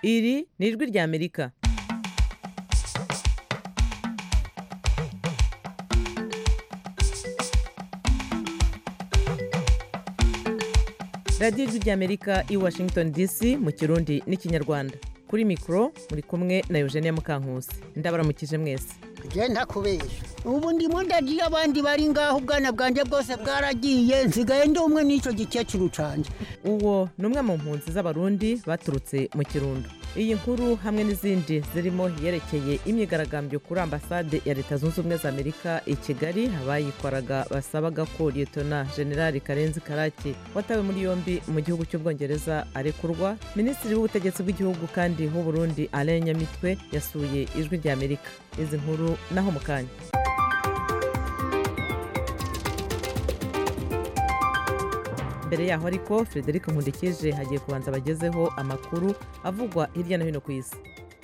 iri ni ijwi ry'amerika radiyo ijwi ry'amerika i washington dc mu kirundi n'ikinyarwanda kuri mikoro muri kumwe na eugenia mukankusi ndabaramukije mwese genda kubeshya ubu ndimo ndagiye abandi bari ngaho ubwana bwanjye bwose bwaragiye nsigaye ndi umwe n'icyo gikecuru canje uwo ni umwe mu mpunzi z'abarundi baturutse mu kirundo iyi nkuru hamwe n'izindi zirimo yerekeye imyigaragambyo kuri ambasade ya leta zunze ubumwe za amerika i kigali abayikoraga basabaga ko liyetona generali karenzi karaki watawe muri yombi mu gihugu cy'ubwongereza arekurwa minisitiri w'ubutegetsi bw'igihugu kandi w'uburundi alain nyamitwe yasuye ijwi ry'amerika izi nkuru naho mu kanya mbere yaho ariko frederic nkundikije hagiye kubanza abagezeho amakuru avugwa hirya no hino ku isi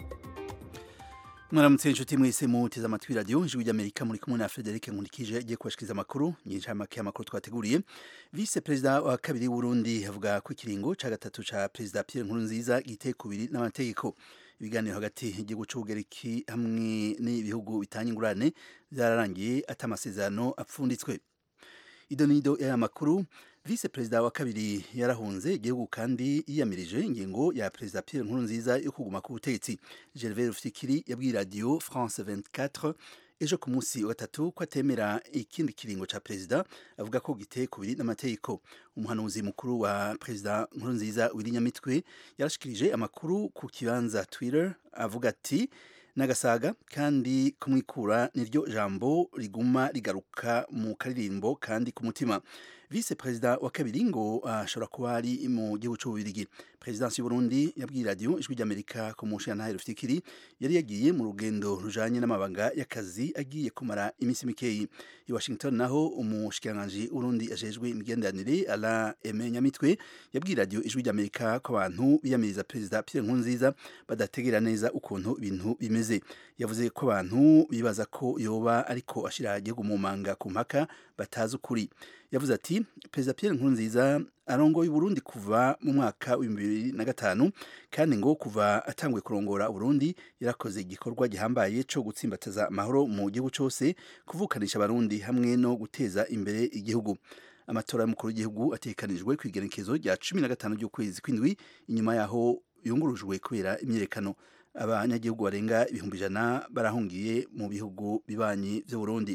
mwaramutse inshuti mwese muteze amatwi radiyo ijwi ry'amerika muri kumwe na frederic nkundikije agiye kubashikiriza amakuru nyinshi make y'amakuru twateguriye vice perezida wa kabiri w'urundi avuga ko ikiringo cya gatatu cya perezida pierre nkurunziza giteye kubiri n'amategeko ibiganiro hagati y'igihugu cy'ubugereki hamwe n'ibihugu bitanga ingurane byararangiye ati amasezerano apfunditswe idonido y'aya makuru vice perezida wa kabiri yarahunze igihugu kandi yiyamirije ingingo ya perezida Pierre Nkurunziza yo kuguma ku butegetsi Gervais Rufikiri yabwiye radio France 24 ejo ku munsi wa gatatu ko atemera ikindi kiringo ca perezida avuga ko giteye kubiri n'amategeko umuhanuzi mukuru wa perezida Nkurunziza Wirinyamitwe yarashikirije amakuru ku kibanza Twitter avuga ati nagasaga kandi kumwikura niryo jambo riguma rigaruka mu karirimbo kandi ku mutima vice perezida wa kabiri ngo ashobora uh, kuba ari mu gihugu cy'ububirigi perezidansi y'uburundi yabwiye radiyo ijwi ry'amerika ku mushiyantahe rufikiri yari yagiye mu rugendo rujanye n'amabanga y'akazi agiye kumara iminsi mikeyi i washington naho umushikiranganji w'urundi ajejwe imigenderanire ala eme nyamitwe yabwiye radiyo ijwi ry'amerika ko abantu biyamiriza perezida pierre nkurunziza badategera neza ukuntu ibintu bimeze yavuze ko abantu bibaza ko yoba ariko ashira igihugu mu manga ku mpaka batazi ukuri yavuze ati perezida Pierre Nkurunziza arongoye Burundi kuva mu mwaka wa bibiri na gatanu kandi ngo kuva atanguye kurongora Burundi yarakoze igikorwa gihambaye cyo gutsimbataza amahoro mu gihugu cyose kuvukanisha abarundi hamwe no guteza imbere igihugu amatora y'umukuru w'igihugu atekanijwe ku igenekezo rya cumi na gatanu ry'ukwezi kw'indwi inyuma yaho yungurujwe kubera imyiyerekano abanyagihugu barenga ibihumbi ijana barahungiye mu bihugu bibanyi by'u Burundi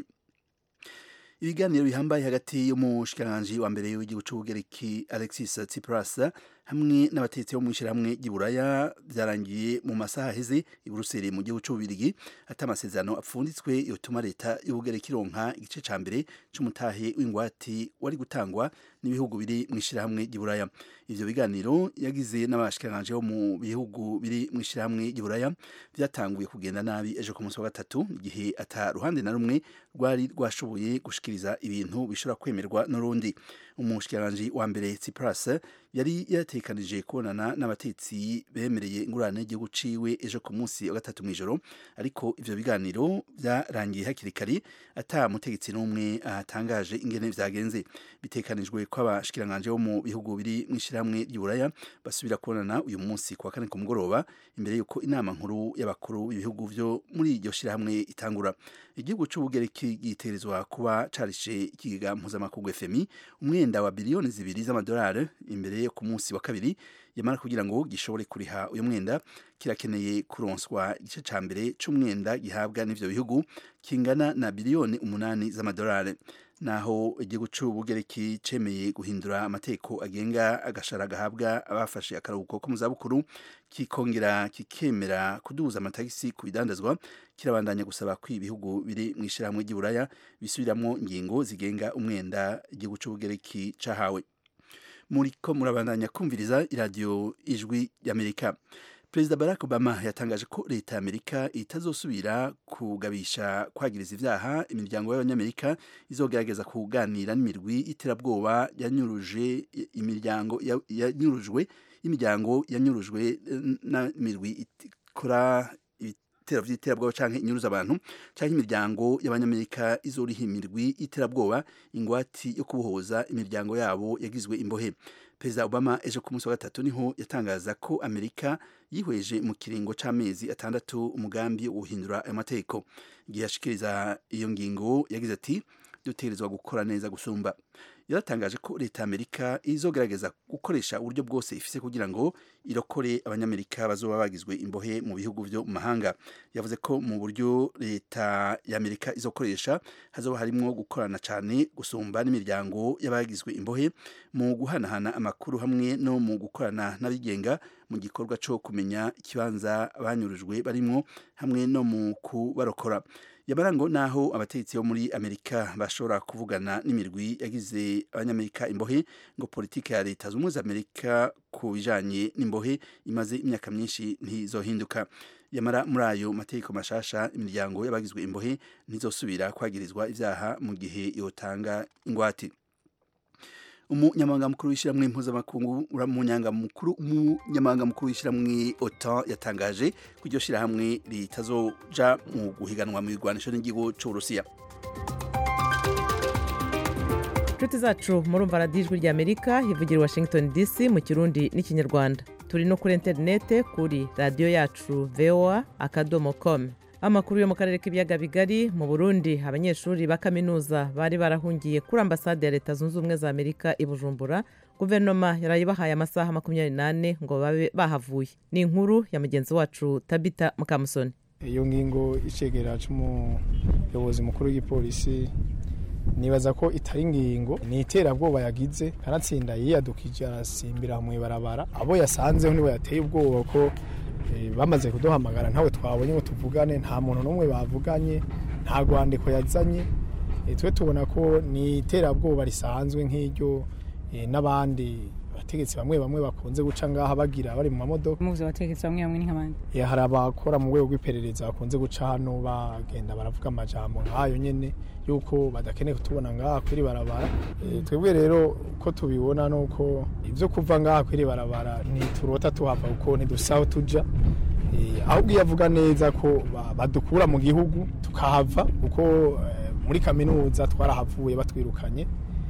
ibiganiro bihambaye hagati y'umushikiranganji wa mbere w'igihugu cy'ubugereki Alexis Tsipras hamwe n'abatetsi bo mu ishyirahamwe ry'iburaya byarangiye mu masaha aheze i Buruseli mu gihugu cy'ububirigi ati amasezerano apfunditswe yotuma leta y'ubugereki ironka igice ca mbere c'umutahe w'ingwati wari gutangwa n'ibihugu biri mu ishyirahamwe ry'iburaya ivyo biganiro yagize n'abashikiranganji bo mu bihugu biri mu ishyirahamwe ry'iburaya byatanguye kugenda nabi ejo ku munsi wa gatatu igihe ata ruhande na rumwe rwari rwashoboye gushikiriza ibintu bishobora kwemerwa n'urundi umushikiranganji wa mbere Tsipras yari yatekanije kubonana n'abatetsi bemereye ingurane y'igihugu ciwe ejo ku munsi wa gatatu mw'ijoro ariko ivyo biganiro byarangiye hakiri kare ata mutegetsi n'umwe atangaje ingene vyagenze bitekanijwe ko abashikiranganji bo mu bihugu biri mu ishyirahamwe ry'uburaya basubira kubonana uyu munsi ku wa kane ku mugoroba imbere y'uko inama nkuru y'abakuru b'ibihugu vyo muri iryo shyirahamwe itangura igihugu c'ubugereki gitegerezwa kuba carishe ikigega mpuzamakungu FMI umwenda wa biliyoni zibiri z'amadolari imbere yo ku munsi wa kabiri yamara kugira ngo gishobore kuriha uyu mwenda kirakeneye kuronswa igice ca mbere c'umwenda gihabwa n'ivyo bihugu kingana na biliyoni umunani z'amadolari naho igihugu c'ubugereki cemeye guhindura amategeko agenga agashara gahabwa abafashe akaruhuko ko mu zabukuru kikongera kikemera kuduza amatagisi ku bidandazwa kirabandanya gusaba ko ibihugu biri mu ishyirahamwe ry'iburaya bisubiramwo ingingo zigenga umwenda igihugu c'ubugereki cahawe muriko murabandanya kumviriza iradiyo ijwi y'amerika perezida barack obama yatangaje ko leta ya amerika itazosubira kugabisha kwagiriza ivyaha imiryango y'abanyamerika izogerageza kuganira n'imirwi y'iterabwoba yanyuruje imiryango yanyurujwe imiryango yanyurujwe n'imirwi ikora ibitero vy'iterabwoba canke inyuruza abantu canke imiryango y'abanyamerika izoriha imirwi y'iterabwoba ingwati yo kubohoza imiryango yabo yagizwe imbohe perezida obama ejo ku munsi wa gatatu niho yatangaza ko amerika yihweje mu kiringo c'amezi atandatu umugambi wo guhindura ayo mategeko igihe yashikiriza iyo ngingo yagize ati dutegerezwa gukora neza gusumba yaratangaje ko leta y'amerika izogerageza gukoresha uburyo bwose ifise kugira ngo irokore abanyamerika bazoba bagizwe imbohe mu bihugu vyo mu mahanga yavuze ko mu buryo leta y'amerika izokoresha hazoba harimwo gukorana cane gusumba n'imiryango y'abagizwe imbohe mu guhanahana amakuru hamwe no mu gukorana n'abigenga mu gikorwa co kumenya ikibanza banyurujwe barimwo hamwe no mu kubarokora yabara ngo naho abategetsi bo muri amerika bashobora kuvugana n'imirwi yagize abanyamerika imbohe ngo politiki ya leta z'ubumwe za amerika ku bijanye n'imbohe imaze imyaka myinshi ntizohinduka yamara muri ayo mategeko mashasha imiryango y'abagizwe imbohe ntizosubira kwagirizwa ivyaha mu gihe yotanga ingwate umunyamabanga mukuru w'ishyirahamwe mpuzamakungu umunyamabanga mukuru w'ishyirahamwe otan yatangaje ko iryo shyirahamwe ritazoja mu guhiganwa mu irwanisho n'igihugu c'uburusiya inshuti zacu murumva radiyo ijwi ry'amerika hivugira washington dc mu kirundi n'ikinyarwanda turi no kuri interinete kuri radiyo yacu voa akadomo com amakuru yo mu karere k'ibiyaga bigari mu burundi abanyeshuri ba kaminuza bari barahungiye kuri ambasade ya leta zunze ubumwe za amerika i bujumbura guverinoma yarayibahaye amasaha makumyabiri n'ane ngo babe bahavuye ni inkuru ya mugenzi wacu tabita mukamusoni iyo ngingo icegera c'umuyobozi mukuru w'igipolisi nibaza ko itari ingingo ni iterabwoba yagize kanatsinda yiyadukije arasimbira mu ibarabara abo yasanzeho nibo yateye ubwoba ko bamaze kuduhamagara ntawe twabonye ngo tuvugane nta muntu n'umwe bavuganye nta rwandiko yazanye twe tubona ko ni iterabwoba risanzwe nk'iryo n'abandi bategetsi bamwe bamwe bakunze guca ngaha bagira bari mu mamodoka muzi abategetsi bamwe bamwe ni nk'abandi hari abakora mu rwego rw'iperereza bakunze guca hano bagenda baravuga amajambo nk'ayo nyene yuko badakeneye kutubona ngaha kwiri barabara twebwe rero ko tubibona nuko ivyo kuva ngaha kwiri barabara ntiturota tuhava kuko ntidusaho tuja ahubwo iyo avuga neza ko badukura mu gihugu tukahava kuko muri kaminuza twarahavuye batwirukanye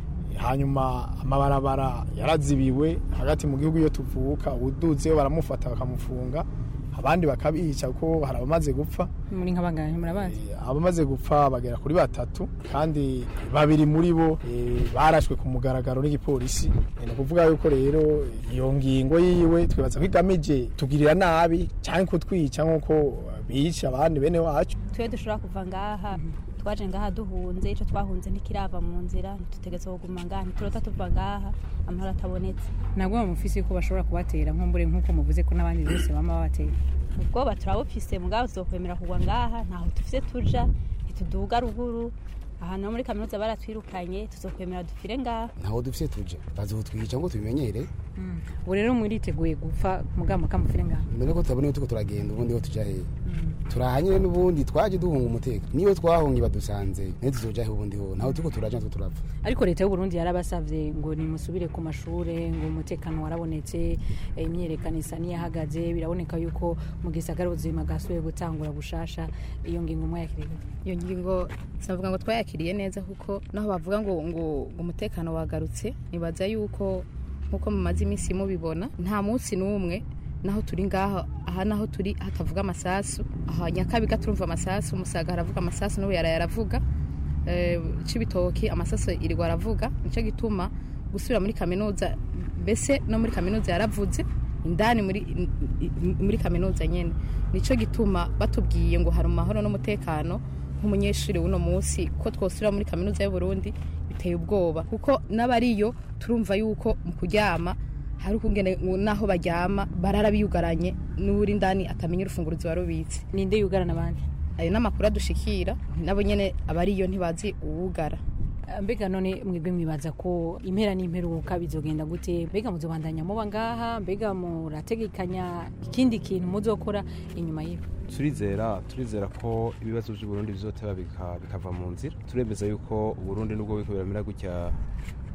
hanyuma amabarabara yarazibiwe hagati mu gihugu iyo tuvuka uduzeyo baramufata bakamufunga abandi bakabica kuko hari abamaze gupfa muri nk'abangana murabazi abamaze gupfa bagera kuri batatu kandi babiri muri bo barashwe ku mugaragaro n'igipolisi ni ukuvuga yuko rero iyo ngingo yiwe twibaza ko igamije tugirira nabi cyangwa kutwica nk'uko bica abandi bene wacu twe dushobora kuva ngaha twaje ngaha duhunze icyo twahunze ntikirava mu nzira ntitutegetse kuguma ngaha ntiturota tuva ngaha amahoro atabonetse ntabwo bamufise ko bashobora kubatera nkumbure nk'uko muvuze ko n'abandi bose bama babatera ubwoba turabufise mugabo tuzokwemera kugwa ngaha ntaho dufise tuja ntituduga ruguru ahantu muri kaminuza baratwirukanye tuzokwemera dupfire ngaha ntaho dufise tuje bazotwica ngo tubimenyere ubu rero mwiriteguye gupfa mugabo mukamufire ngaha mbere ko tutabona tuko turagenda ubundi ho tuja hehe turahanyire n'ubundi twaje duhunga umutekano niyo twahungi badusanze niyo tuzojahe ubundi ho ntaho tuko turaja natwo turapfa ariko leta y'u Burundi yarabasavye ngo nimusubire ku mashure ngo umutekano warabonetse imyerekano isa niyahagaze biraboneka yuko mu gisagara ubuzima bwasubiye gutangura bushasha iyo ngingo mwayakiriye iyo ngingo savuga ngo twayakiriye neza kuko naho bavuga ngo ngo umutekano wagarutse nibaza yuko nkuko mumaze iminsi mubibona nta munsi n'umwe naho turi ngaho aha naho turi hatavuga amasasu aha nyakabiga turumva amasasu umusaga haravuga amasasu n'ubu yaraye aravuga c'ibitoki amasasu irirwa aravuga nicyo gituma gusubira muri kaminuza mbese no muri kaminuza yaravuze indani muri muri kaminuza nyene nicyo gituma batubwiye ngo hari amahoro n'umutekano nk'umunyeshuri w'uno munsi ko twosubira muri kaminuza y'u Burundi biteye ubwoba kuko n'abariyo turumva yuko mu kuryama hari ukungene naho baryama barara biyugaranye n'uri ndani atamenya urufunguruzo warubitse ninde yugarana abandi ayo n'amakuru adushikira nabo nyene abariyo ntibazi uwugara mbega none mwebwe mwibaza ko impera n'imperuka bizogenda gute mbega muzobandanya muba ngaha mbega murategekanya ikindi kintu muzokora inyuma y'ibi turizera turizera ko ibibazo by'uburundi bizoteba bikava mu nzira turemeza yuko uburundi nubwo biriko biramera gutya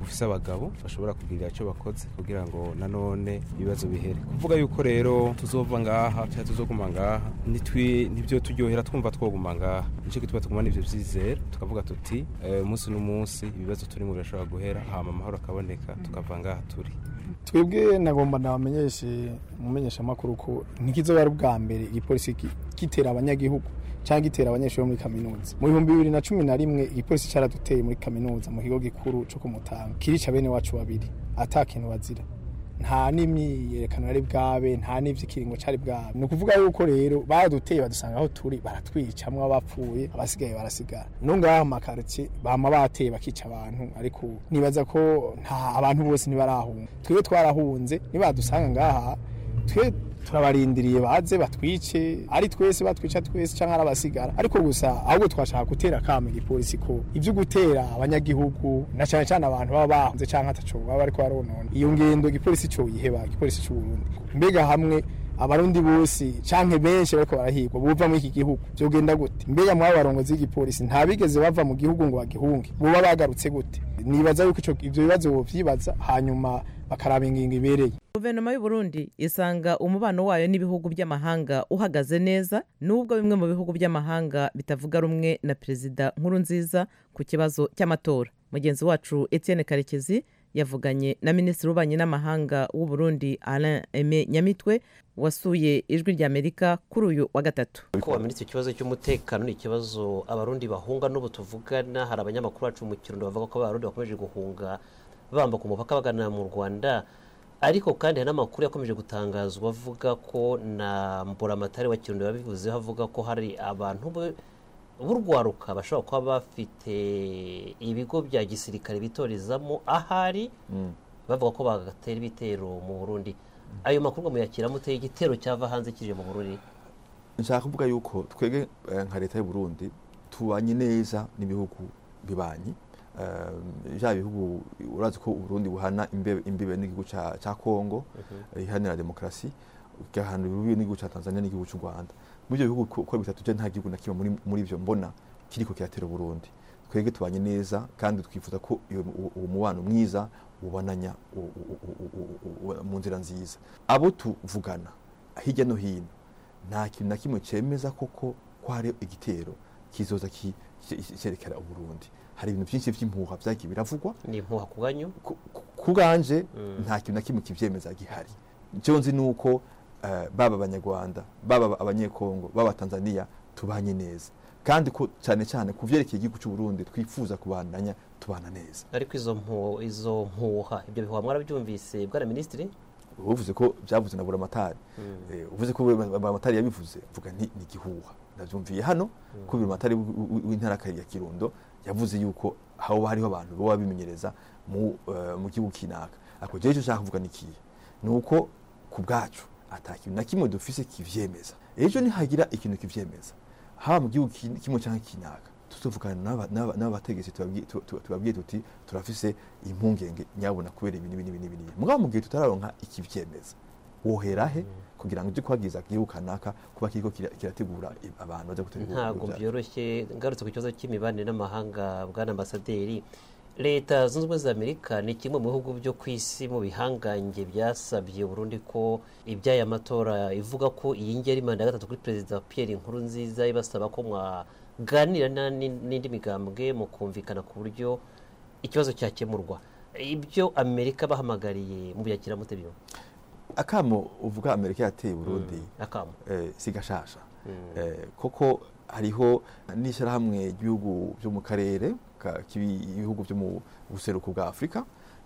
bufise abagabo bashobora kugira icyo bakoze kugira ngo nanone ibibazo bihere kuvuga yuko rero tuzova ngaha cyangwa tuzoguma ngaha nitwi nibyo turyohera twumva twoguma ngaha nicyo gituma tuguma n'ivyo vyizera tukavuga tuti eh, umunsi n'umunsi ibibazo turimo birashobora guhera hama amahoro akaboneka tukava ngaha turi twebwe nagomba nabamenyeshe umumenyesha makuru ko ntikizoba ari ubwa mbere igipolisi ki- gitera abanyagihugu cyangwa gitera abanyeshuri bo muri kaminuza mu bihumbi bibiri na cumi na rimwe igipolisi cyaraduteye muri kaminuza mu kigo gikuru cyo kumutanga kirica bene wacu babiri ata kintu bazira nta n'imyiyerekano yari bwabe nta n'ivy'ikiringo cari bwabe ni ukuvuga yuko rero baraduteye badusanga aho turi baratwicamwo abapfuye abasigaye barasigara no ngaho mu makaritsiye bama bateye bakica abantu ariko nibaza ko nta abantu bose ntibarahunga twebwe twarahunze nibadusanga ngaha twe turabarindiriye baze batwice ari twese batwica twese cyangwa ari abasigara ariko gusa ahubwo twashaka gutera akamo igipolisi ko ibyo gutera abanyagihugu na cyane cyane abantu baba bahunze cyangwa ataco baba bariko baronona iyo ngendo igipolisi cyo yiheba igipolisi cy'u Burundi mbega hamwe abarundi bose canke benshi bariko barahigwa buva muri iki gihugu byogenda gute mbega mu barongozi b'igipolisi nta bigeze bava mu gihugu ngo bagihunge boba bagarutse gute nibaza yuko ico ivyo bibazo bovyibaza hanyuma bakaraba ingingo ibereye guverinoma y'u Burundi isanga umubano wayo n'ibihugu by'amahanga uhagaze neza nubwo bimwe mu bihugu by'amahanga bitavuga rumwe na perezida nkurunziza ku kibazo cy'amatora mugenzi wacu etienne karekezi yavuganye na minisitiri w'ububanyi n'amahanga w'u Burundi alain aime nyamitwe wasuye ijwi ry'amerika kuri uyu wa gatatu ko wamenetse ikibazo cy'umutekano ni ikibazo abarundi bahunga n'ubu tuvugana hari abanyamakuru bacu mu kirundo bavuga ko abarundi bakomeje guhunga bambuka umupaka bagana mu rwanda ariko kandi hari n'amakuru yakomeje gutangazwa avuga ko na mburamatare wa kirundo yabivuzeho avuga ko hari abantu be- b'urwaruka bashobora kuba bafite ibigo bya gisirikare bitorezamo ahari bavuga ko bagatera ibitero mu burundi ayo makuru ngo muyakira muteye igitero cyava hanze kije mu burundi nshaka kuvuga yuko twebwe eh, nka leta y'u Burundi tubanye neza n'ibihugu bibanyi Eh, bya bihugu urazi ko Burundi buhana imbe- imbibe n'igihugu ca ca Kongo eh, iharanira demokarasi igahana imbibe n'igihugu ca Tanzania n'igihugu c'u Rwanda muri ibyo bihugu ko ko bitatu je nta gihugu na kimwe muri muri ivyo mbona kiriko kiratera Burundi twebwe tubanye neza kandi twifuza ko iyo- uwo uwo mubano mwiza ubananya u- u- u- u- u- u- mu nzira nziza abo tuvugana hirya no hino nta kintu na kimwe cemeza koko ko hari igitero kizoza ki- ki- cyerekera uburundi hari ibintu byinshi by'impuha byagiye biravugwa ni impuha ku banyu ku bwanje nta kintu na kimwe kibyemeza gihari icyo nzi ni uko eh, baba abanyarwanda baba abanyekongo baba tanzania tubanye neza kandi ko cyane cyane ku byerekeye igihugu cy'u Burundi twifuza kubandanya tubana neza ariko izo mpu izo mpuha ibyo bihuha mwarabyumvise bwana minisitiri uvuze ko byavuze na buramatari Eh, uvuze ko buramatari yabivuze vuga nti ni igihuha ndabyumviye hano ko buramatari w- w- w'intara ya kirundo yavuze yuko haba hariho abantu baba bimenyereza mu eh, mu gihugu kinaka ariko jeje icyo nshaka kuvuga ni ikihe ni uko ku bwacu ata kintu na kimwe dufise kivyemeza ejo nihagira ikintu kivyemeza haba mu gihugu kin- kimwe cyangwa kinaka tuzovugana n'aba- n'aba- n'abategetsi tubabwiye- tu- tu- tubabwiye tuti turafise impungenge nyabona kubera ibi n'ibi n'ibi n'ibi n'ibi mugabo mu gihe tutararonka ikivyemeza wohera he kugira ngo ujye kwagiza igihugu kanaka kuba kiriko kira- kirategura i- abantu baza gutegura ntabwo ibya- byoroshye ngarutse ku kibazo cy'imibanire n'amahanga bwana ambasaderi leta zunze ubumwe za amerika ni kimwe mu bihugu byo ku isi mu bihangange byasabye Burundi ko iby'aya matora ivuga ko iyi ngiyi ari manda ya gatatu kuri perezida Pierre Nkurunziza ibasaba ko mwaganira na- ni- n'indi migambwe mu kumvikana ku buryo ikibazo cyakemurwa ibyo amerika bahamagariye mu byakira mutebiyo akamo uvuga amerika yateye burundi akamo eh, si gashasha eh, koko hariho n'ishyirahamwe ry'ibihugu byo mu karere ka- k'ibi- ibihugu byo mu buseruko bwa afurika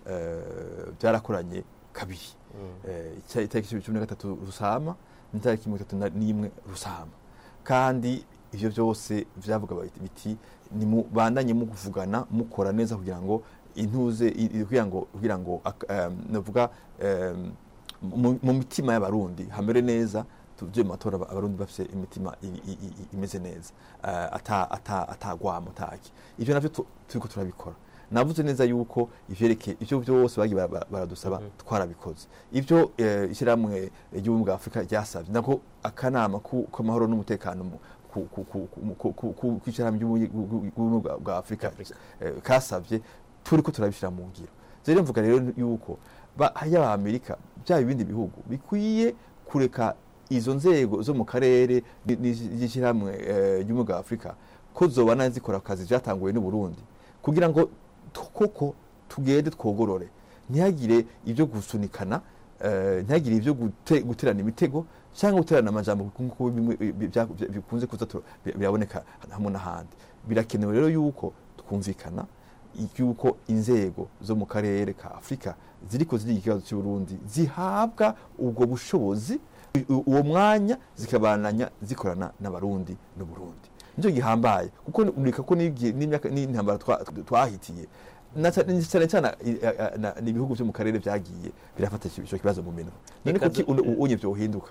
eh, byarakoranye kabiri Eh, icya- itariki cumi na gatatu rusama n'itariki mirongo itatu na- n'imwe rusama kandi ivyo byose vyavuga biti- biti nimubandanye mukuvugana mukora neza kugira ngo intuze i- i- kugira ngo kugira ngo ak- em, navuga em, mu mu mitima y'abarundi hamere neza tuje mu matora aba- abarundi bafite imitima i- i- i- imeze neza eh, ata ata atagwamo taki ivyo navyo tu- turiko turabikora navuze neza yuko ivyerekeye ivyo byose bagiye bara- bara- baradusaba twarabikoze ivyo eh, ishyirahamwe ry'ubumwe bwa afurika ryasabye nako akanama ku- k'amahoro n'umutekano mu- ku- ku- ku- ku- ku- ku- ku- kw'ishyirahamwe ry'ubumwe bwa- bwa afurika eh, kasabye turiko turabishyira mu ngiro rero mvuga rero yuko ba- yaba amerika byaba ibindi bihugu bikwiye kureka izo nzego zo mu karere ni- ni- n'ishyirahamwe eh, ry'umwuga wa afurika ko zobana zikora akazi byatanguwe n'u Burundi kugira ngo tu- koko tugende twogorore ntihagire ibyo gusunikana eh, ntihagire ibyo gute- guterana imitego cyangwa guterana amajambo nk'uko bimwe bi- bya- bya- bikunze kuza tu- bi- biraboneka hamwe n'ahandi birakenewe rero yuko twumvikana yuko inzego zo mu karere ka afurika ziriko ziriga ikibazo cy'u Burundi zihabwa ubwo bushobozi u- uwo mwanya zikabananya zikorana n'abarundi n'uburundi nicyo gihambaye kuko ureka ko n'igihe- n'imyaka n'intambara twa- twahitiye na ca- ni cyane cyane i- a- a- na- ni ibihugu byo mu karere byagiye birafata icyo kibazo mu minwe none Reka kuki du- uno- unye byohinduka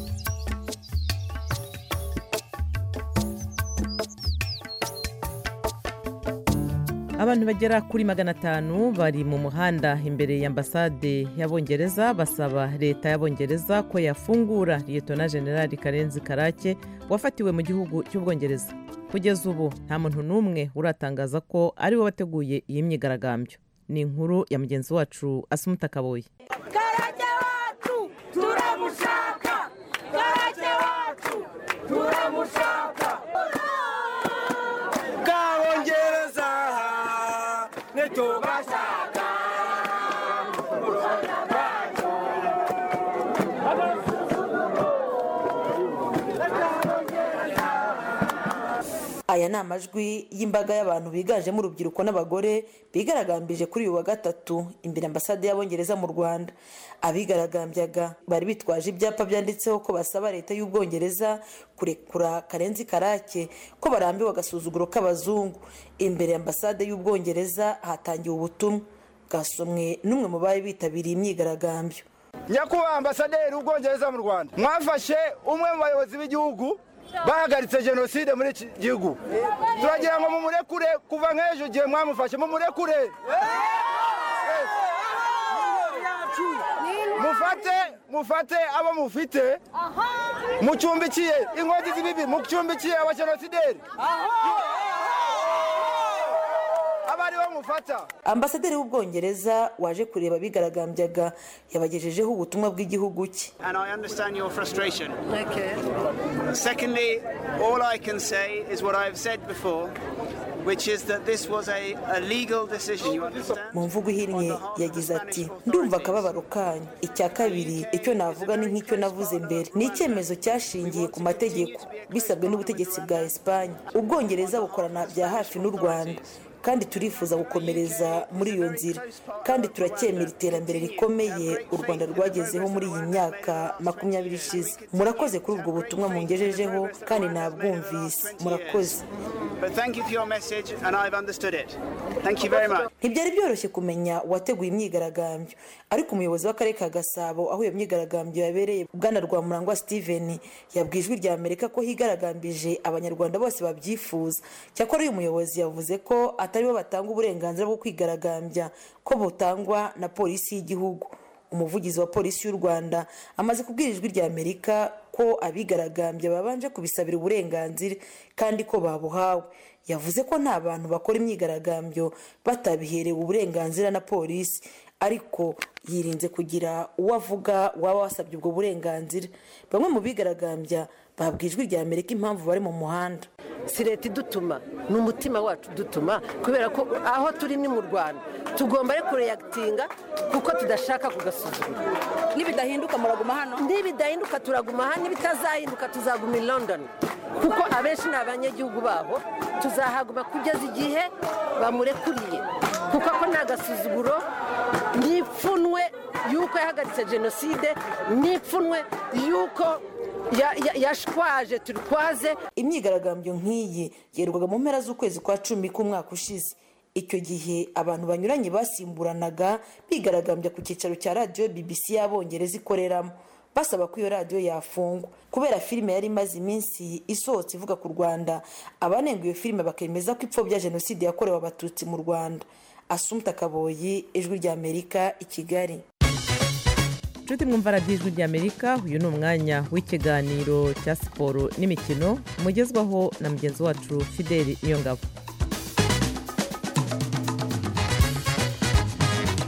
abantu bagera kuri magana atanu bari mu muhanda imbere y'ambasade y'abongereza basaba leta y'abongereza ko yafungura liyetona generali karenzi karake wafatiwe mu gihugu cy'ubwongereza kugeza ubu nta muntu n'umwe uratangaza ko ari we wateguye iyi myigaragambyo ni inkuru ya mugenzi wacu asumuta kaboye karake wacu turamushaka karake wacu turamushaka bwabongereza ntitubashaka aya ni amajwi y'imbaga y'abantu biganjemo urubyiruko n'abagore bigaragambije kuri uyu wa gatatu imbere ambasade y'abongereza mu rwanda abigaragambyaga bari bitwaje ibyapa byanditseho ko basaba leta y'ubwongereza kurekura karenzi karake ko barambiwe agasuzuguro k'abazungu imbere ambasade y'ubwongereza hatangiwe ubutumwa bwasomwe n'umwe mu bari bitabiriye imyigaragambyo nyakubahwa ambasaderi w'ubwongereza mu rwanda mwafashe umwe mu bayobozi b'igihugu bahagaritse jenoside muri iki gihugu turagira ngo mumurekure kuva nk'ejo igihe mwamufashe mumurekure mufate mufate abo mufite mucumbikiye inkozi z'ibibi mucumbikiye abajenosideri aba aribo mufata ambasaderi w'ubwongereza waje kureba abigaragambyaga yabagejejeho ubutumwa bw'igihugu cye and I understand your frustration. Okay. Secondly, all I can say is what I've said before, which is that this was a, a legal decision. You understand? mu mvugo ihinnye yagize ati ndumva akababaro kanyu icya kabiri icyo navuga ni nk'icyo navuze mbere ni icyemezo cyashingiye ku mategeko bisabwe n'ubutegetsi bwa esipanye ubwongereza bukorana bya hafi n'u rwanda kandi turifuza gukomereza muri iyo nzira kandi turacyemera iterambere rikomeye u rwanda rwagezeho muri iyi myaka makumyabiri ishize murakoze kuri ubwo butumwa mungejejeho kandi nabwumvise murakoze But thank you for your message, and I've understood it. Thank you very much. ntibyari byoroshye kumenya uwateguye imyigaragambyo ariko umuyobozi w'akarere ka gasabo aho iyo myigaragambyo yabereye bwana rwamurangwa steven yabwiye ijwi rya amerika ko higaragambije abanyarwanda bose babyifuza cyakora uyu muyobozi yavuze ko atari bo batanga uburenganzira bwo kwigaragambya ko butangwa na polisi y'igihugu umuvugizi wa polisi y'u rwanda amaze kubwira ijwi rya amerika ko abigaragambya babanje kubisabira uburenganzira kandi ko babuhawe yavuze ko nta bantu bakora imyigaragambyo batabiherewe uburenganzira na polisi ariko yirinze kugira uwo avuga waba wasabye ubwo burenganzira bamwe mu bigaragambya babwiye ijwi rya amerika impamvu bari mu muhanda si leta idutuma ni umutima wacu udutuma kubera ko aho turi ni mu rwanda tugomba ariko kureyagitinga kuko tudashaka kugasuzugura nibidahinduka muraguma hano nibidahinduka turaguma hano nibitazahinduka tuzaguma i london kuko abenshi ni abanyagihugu babo tuzahaguma kugeza igihe bamurekuriye kuko ako ni agasuzuguro n'ipfunwe y'uko yahagaritse jenoside n'ipfunwe y'uko ya- ya- yashwaje turikwaze imyigaragambyo nk'iyi yerwaga mu mpera z'ukwezi kwa cumi k'umwaka ushize icyo gihe abantu banyuranye basimburanaga bigaragambya ku cyicaro cya radiyo bbc y'abongereza ikoreramo basaba ko iyo radiyo yafungwa kubera filime yari imaze iminsi isohotse ivuga ku rwanda abanenga iyo filime bakemeza ko ipfobya jenoside yakorewe abatutsi mu rwanda asumta kaboyi ijwi rya amerika i kigali inshuti mwumva radiyo ijwi ry'amerika uyu ni umwanya w'ikiganiro cya siporo n'imikino mugezwaho na mugenzi wacu fideli niyongabo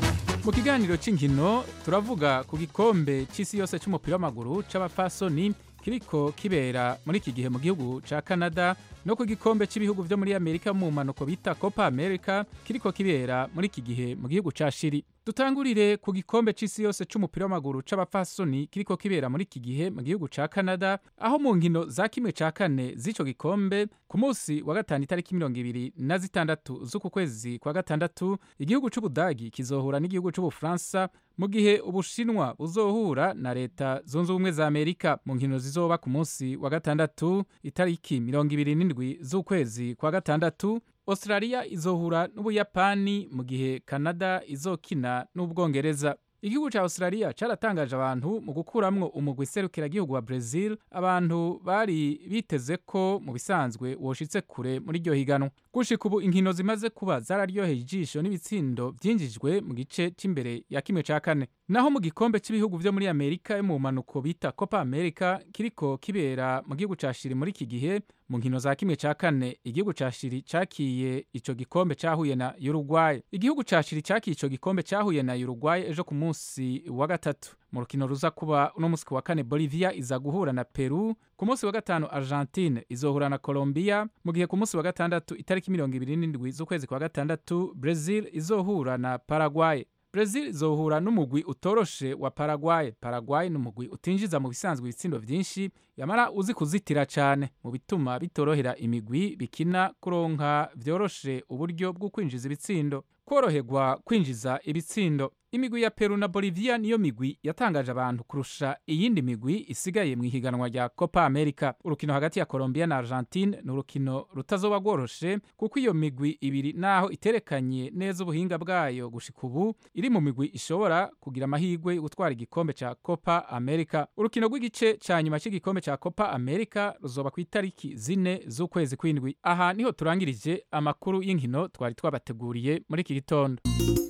mu kiganiro cy'inkino turavuga ku gikombe cy'isi yose cy'umupira w'amaguru c'abafasoni kiriko kibera muri iki gihe mu gihugu ca Canada no ku gikombe cy'ibihugu vyo muri Amerika mu mpanuko bita Copa America kiriko kibera muri iki gihe mu gihugu ca Shiri dutangurire ku gikombe c'isi yose c'umupira w'amaguru c'abafasoni kiriko kibera muri iki gihe mu gihugu ca Canada aho mu nkino za kimwe ca kane z'ico gikombe ku munsi wa gatanu itariki mirongo ibiri na zitandatu z'uku kwezi kwa gatandatu igihugu c'ubudagi kizohura n'igihugu c'ubufaransa mu gihe ubushinwa buzohura na leta zunze ubumwe za amerika mu nkino zizoba ku munsi wa gatandatu itariki mirongo ibiri n'indwi z'ukwezi kwa gatandatu australia izohura n'ubuyapani mu gihe canada izokina n'ubwongereza igihugu ca australia caratangaje abantu mu gukuramwo umugwi serukiragihugu wa brazil abantu bari biteze ko mu bisanzwe woshitse kure muri iryo higanwa gushika ubu inkino zimaze kuba zararyoheye ijisho n'ibitsindo vyinjijwe mu gice c'imbere ya kimwe ca kane naho mu gikombe cy'ibihugu vyo muri amerika yo mu mpanuko bita copa america kiriko kibera mu gihugu ca shiri muri iki gihe mu nkino za kimwe ca kane igihugu ca shiri cakiye ico gikombe cahuye na uruguay igihugu ca shiri cakiye ico gikombe cahuye na uruguay ejo ku munsi wa gatatu mu rukino ruza kuba uno munsi wa kane bolivia iza guhura na peru ku munsi wa gatanu argentine izohura na colombia mu gihe ku munsi wa gatandatu itariki mirongo ibiri n'indwi z'ukwezi kwa gatandatu brazil izohura na paraguay Brazil izohura n'umugwi utoroshe wa Paraguay. Paraguay ni umugwi utinjiza mu bisanzwe ibitsindo vyinshi yamara uzi kuzitira cane mu bituma bitorohera imigwi bikina kuronka vyoroshe uburyo bwo kwinjiza ibitsindo koroherwa kwinjiza ibitsindo imigwi ya Peru na Bolivia niyo migwi yatangaje abantu kurusha iyindi migwi isigaye mu ihiganwa rya Copa America urukino hagati ya Colombia na Argentine ni urukino rutazoba rworoshe kuko iyo migwi ibiri naho iterekanye neza ubuhinga bwayo gushika ubu iri mu migwi ishobora kugira amahirwe yo gutwara igikombe ca Copa America urukino rw'igice ca nyuma cy'igikombe ca Copa America ruzoba ku itariki zine z'ukwezi kw'indwi aha niho turangirije amakuru y'inkino twari twabateguriye muri iki gitondo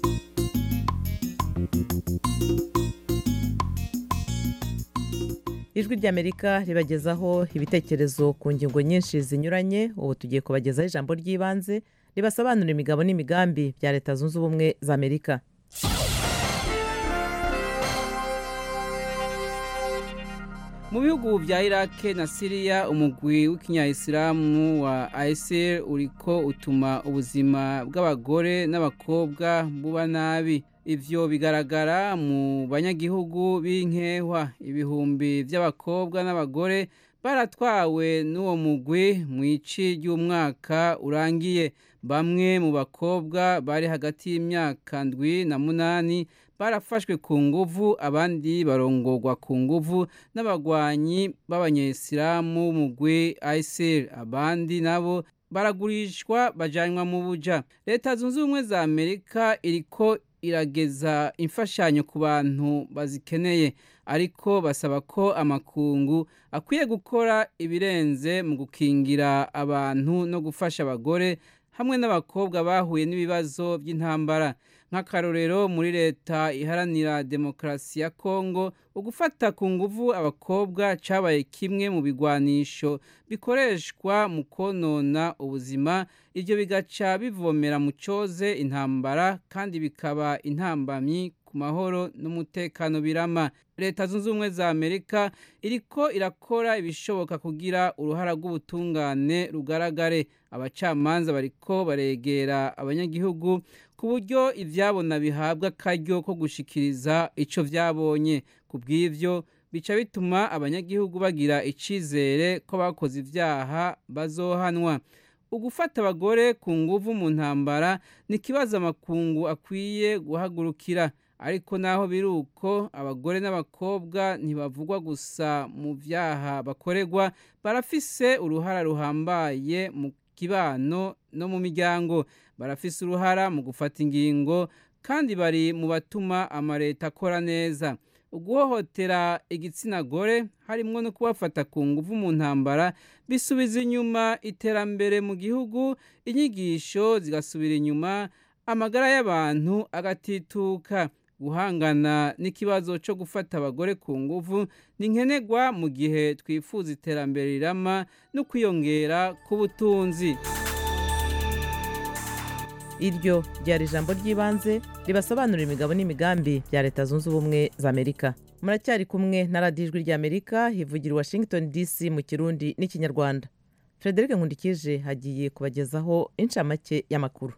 ijwi ry'amerika ribagezaho ibitekerezo ku ngingo nyinshi zinyuranye ubu tugiye kubagezaho ijambo ry'ibanze ribasobanurira imigabo n'imigambi bya leta zunze ubumwe za amerika mu bihugu bya irake na siriya umugwi w'ikinyayisilamu wa isil uriko utuma ubuzima bw'abagore n'abakobwa buba nabi ivyo bigaragara mu banyagihugu b'inkehwa ibihumbi by'abakobwa n'abagore baratwawe n'uwo mugwi mu ici ry'umwaka urangiye bamwe mu bakobwa bari hagati y'imyaka ndwi na munani barafashwe ku nguvu abandi barongorwa ku nguvu n'abagwanyi b'abanyesilamu mugwi isil abandi nabo baragurishwa bajanywa mu buja leta zunze ubumwe za amerika iriko irageza imfashanyo ku bantu bazikeneye ariko basaba ko amakungu akwiye gukora ibirenze mu gukingira abantu no gufasha abagore hamwe n'abakobwa bahuye n'ibibazo by'intambara nk'akarorero muri leta iharanira demokarasi ya kongo ugufata ku nguvu abakobwa cabaye kimwe mu bigwanisho bikoreshwa mu konona ubuzima ibyo bigaca bivomera mu coze intambara kandi bikaba intambamyi ku mahoro n'umutekano birama leta zunze ubumwe za amerika iriko irakora ibishoboka kugira uruhara rw'ubutungane rugaragare abacamanza bariko baregera abanyagihugu ku buryo ivyabona bihabwa akaryo ko gushikiriza ico vyabonye ku bw'ivyo bica bituma abanyagihugu bagira icizere ko bakoze ivyaha bazohanwa ugufata abagore ku nguvu mu ntambara ni ikibazo amakungu akwiye guhagurukira ariko naho biri uko abagore n'abakobwa ntibavugwa gusa mu byaha bakorerwa barafise uruhara ruhambaye mu kibano no mu miryango barafise uruhara mu gufata ingingo kandi bari mu batuma amaleta akora neza uguhohotera igitsina gore harimo no kubafata ku nguvu mu ntambara bisubiza inyuma iterambere mu gihugu inyigisho zigasubira inyuma amagara y'abantu agatituka guhangana n'ikibazo cyo gufata abagore ku nguvu ni nkenerwa mu gihe twifuza iterambere rirama no kwiyongera k'ubutunzi iryo ryari ijambo ry'ibanze ribasobanurira imigabo n'imigambi bya leta zunze ubumwe za amerika muracyari kumwe na radiyo ijwi ry'amerika hivugira i washington dc mu kirundi n'ikinyarwanda frederic nkundikije hagiye kubagezaho inshamake y'amakuru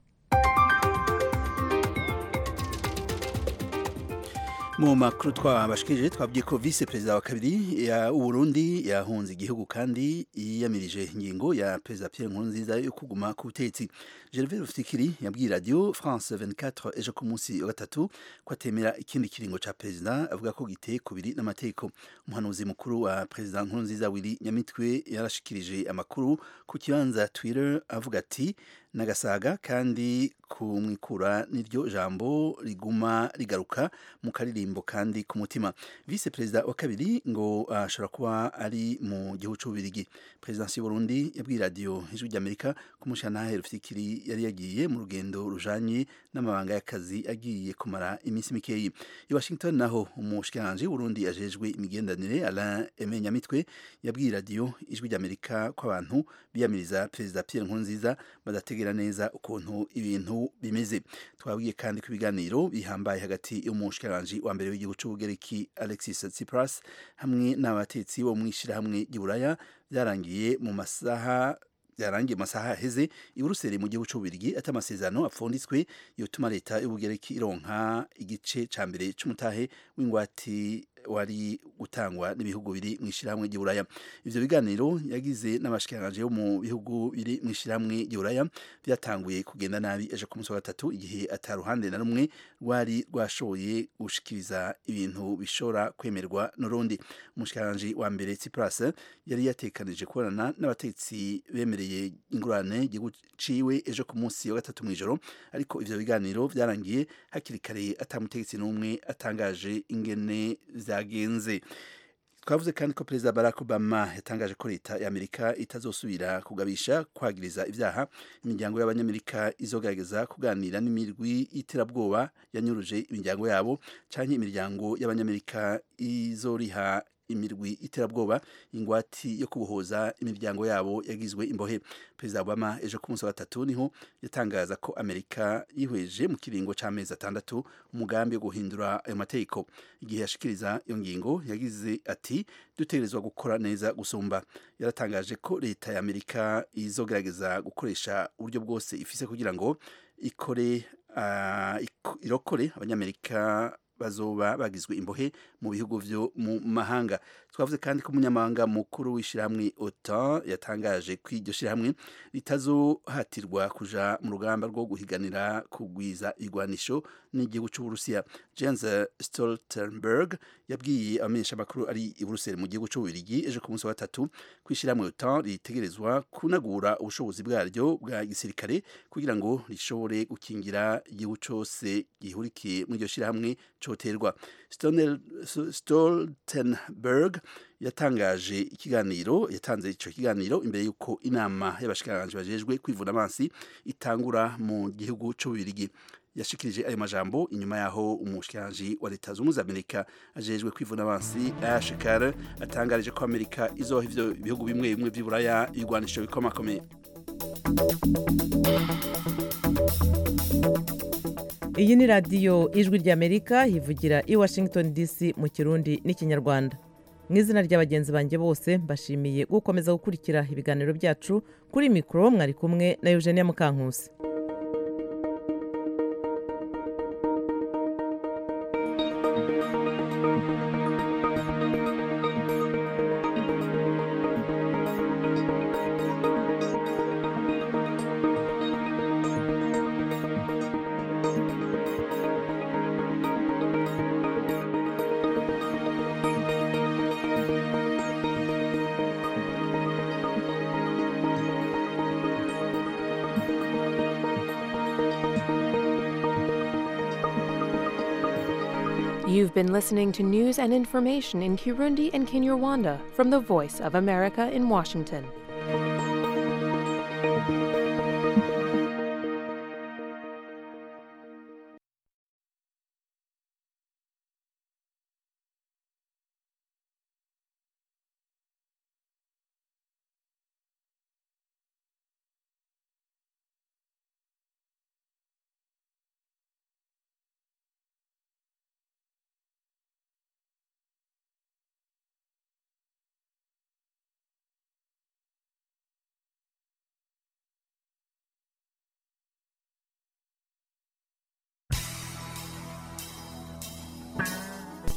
mu makuru twabashikije twabwiye ko vice perezida wa kabiri ya Burundi yahunze igihugu kandi yiyamirije ingingo ya perezida Pierre Nkurunziza yo kuguma ku butegetsi Gervais Rufikiri yabwiye radio France 24 ejo ku munsi wa gatatu ko atemera ikindi kiringo ca perezida avuga ko giteye kubiri n'amategeko umuhanuzi mukuru wa perezida Nkurunziza Willy Nyamitwe yarashikirije amakuru ku kibanza Twitter avuga ati nagasaga kandi kumwikura n'iryo jambo riguma rigaruka mu karirimbo kandi ku mutima vice perezida wa kabiri ngo ashobora uh, kuba ari mu gihugu cy'ububirigi perezidansi y'uburundi yabwiye radiyo ijwi ry'amerika ko umushyiranahe rufikiri yari yagiye mu rugendo rujanye n'amabanga y'akazi agiye kumara iminsi mikeyi i washington naho umushikiranganji w'uburundi ajejwe imigenderanire alain aime nyamitwe yabwiye radiyo ijwi ry'amerika ko abantu biyamiriza perezida pierre nkurunziza badategera neza ukuntu ibintu bimeze twabwiye kandi ko ibiganiro bihambaye hagati y'umushikiranganji wa mbere w'igihugu cy'ubugereki alexis tsipras hamwe n'abatetsi bo mu ishyirahamwe ry'uburaya byarangiye mu masaha byarangiye masaha aheze i Buruseli mu gihugu cy'ububirigi ati amasezerano apfunditswe yotuma leta y'ubugereki ironka igice ca mbere c'umutahe w'ingwati wari gutangwa n'ibihugu biri mu ishyirahamwe ry'uburaya ivyo biganiro yagize n'abashikiranganje bo mu bihugu biri mu ishyirahamwe ry'uburaya byatanguye kugenda nabi ejo ku munsi wa gatatu igihe ataruhande na rumwe rwari rwashoboye gushikiriza ibintu bishobora kwemerwa n'urundi umushikiranganje wa mbere Tsipras yari yatekanije kubonana n'abatetsi bemereye ingurane igihugu ciwe ejo ku munsi wa gatatu mw'ijoro ariko ivyo biganiro vyarangiye hakiri kare atamutegetsi n'umwe atangaje ingene vyagenze twavuze kandi ko perezida barack obama yatangaje ko leta y'amerika itazosubira kugabisha kwagiriza ibyaha imiryango y'abanyamerika izogerageza kuganira n'imirwi y'iterabwoba yanyuruje imiryango yabo canke imiryango y'abanyamerika izoriha imirwi iterabwoba ingwati yo kubohoza imiryango yabo yagizwe imbohe perezida obama ejo ku munsi wa gatatu niho yatangaza ko amerika yihweje mu kiringo c'amezi atandatu umugambi wo guhindura ayo mategeko igihe yashikiriza iyo ngingo yagize ati dutegerezwa gukora neza gusumba yaratangaje ko leta ya amerika izogerageza gukoresha uburyo bwose ifise kugira ngo ikore uh, irokore abanyamerika bazoba bagizwe imbohe mu bihugu vyo mu mahanga twavuze kandi ko umunyamahanga mukuru w'ishyirahamwe OTAN yatangaje ko iryo shyirahamwe ritazohatirwa kuja mu rugamba rwo guhiganira kugwiza igwanisho n'igihugu c'uburusiya Jens Stoltenberg yabwiye abamenyesha amakuru ari i Buruseli mu gihugu c'ububirigi ejo ku munsi wa gatatu ko ishyirahamwe OTAN ritegerezwa kunagura ubushobozi bwaryo bwa gisirikare kugira ngo rishobore gukingira igihugu cose gihurikiye muri iryo shyirahamwe coterwa Stoltenberg yatangaje ikiganiro yatanze ico kiganiro imbere yuko inama y'abashikiranganje bajejwe kwivuna amazi itangura mu gihugu c'ububirigi yashikirije ayo majambo inyuma yaho umushikiranganje wa leta zunze amerika ajejwe kwivuna amazi Ash Carter atangarije ko amerika izoha ivyo bihugu bimwe bimwe vy'iburaya ibigwanisho bikomakomeye iyi ni radiyo ijwi ry'amerika hivugira i washington dc mu kirundi n'ikinyarwanda mu izina ry'abagenzi banjye bose mbashimiye gukomeza gukurikira ibiganiro byacu kuri mikoro mwari kumwe na eugenia mukankusi You've been listening to news and information in Kirundi and Kinyarwanda from the Voice of America in Washington.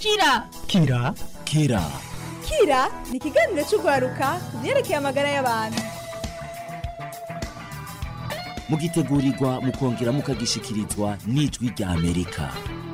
kira kira kira kira ni ikiganiro cy'urwaruka ku byerekeye amagara y'abantu mugitegurirwa mukongera mukagishikirizwa n'ijwi rya amerika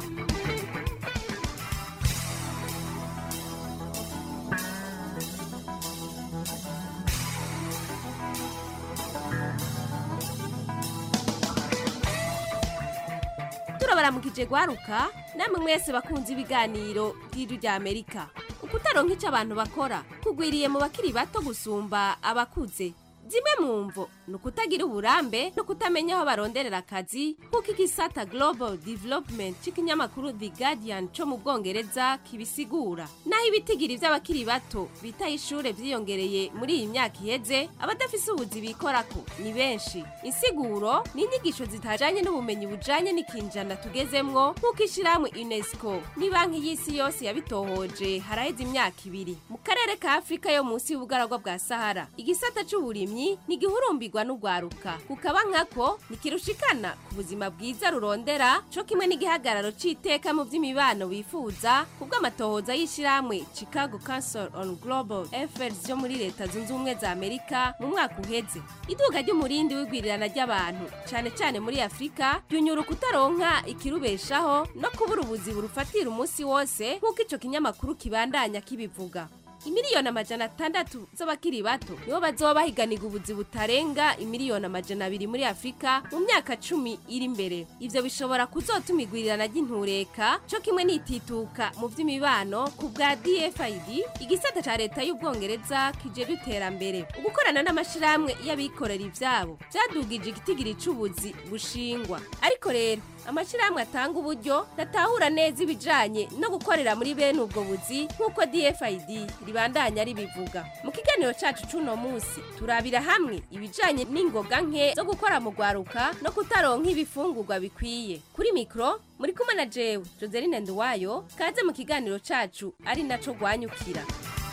turabaramukije gwaruka namwe mwese bakunze ibiganiro by'ijwi rya amerika ukutaronka icyo abantu bakora kugwiriye mu bakiri bato gusumba abakuze zimwe mu mvo ni ukutagira uburambe no kutamenya aho baronderera akazi nk'uko igisata global development cy'ikinyamakuru the guardian cyo mu bwongereza kibisigura naho ibitigiri by'abakiri bato bitaye ishure vyiyongereye muri iyi myaka iheze abadafise ubuzi bikorako ni benshi insiguro ni inyigisho zitajanye n'ubumenyi bujanye n'ikinjana tugezemwo nk'uko ishirahamwe unesco ni banki y'isi yose yabitohoje haraheze imyaka ibiri mu karere ka afurika yo munsi y'ubugaragwa bwa sahara igisata c'uburimyi ni gihurumbirwa n'ugwaruka kukaba nkako ntikirushikana ku buzima bwiza rurondera co kimwe n'igihagararo c'iteka mu vy'imibano wifuza kubw'amatohoza y'ishirahamwe chicago council on global affairs yo muri leta zunze ubumwe za amerika mu mwaka uheze iduga ry'umurindi w'igwirirana ry'abantu cane cane muri afurika ryunyura ukutaronka ikirubeshaho no kubura ubuzi burufatira umunsi wose nk'uko ico kinyamakuru kibandanya kibivuga imiliyoni amajana atandatu z'abakiri bato nibo bazoba bahiganiga ubuzi butarenga imiliyoni amajana abiri muri afurika mu myaka cumi iri imbere ivyo bishobora kuzotuma igwirirana ry'intureka co kimwe n'itituka mu vy'imibano ku bwa dfid igisata ca leta y'ubwongereza kijejwe iterambere ugukorana n'amashirahamwe y'abikorera ivyabo vyadugije igitigiri c'ubuzi bushingwa ariko rero amashirahamwe atanga uburyo ntatahura neza ibijanye no gukorera muri bene ubwo buzi nk'uko dfid ribandanya ribivuga mu kiganiro cacu c'uno musi turabira hamwe ibijanye n'ingoga nke zo gukora mu rwaruka no kutaronka ibifungurwa bikwiye kuri mikro muri kumwe na jewe joseline nduwayo kaze mu kiganiro cacu ari naco rwanyukira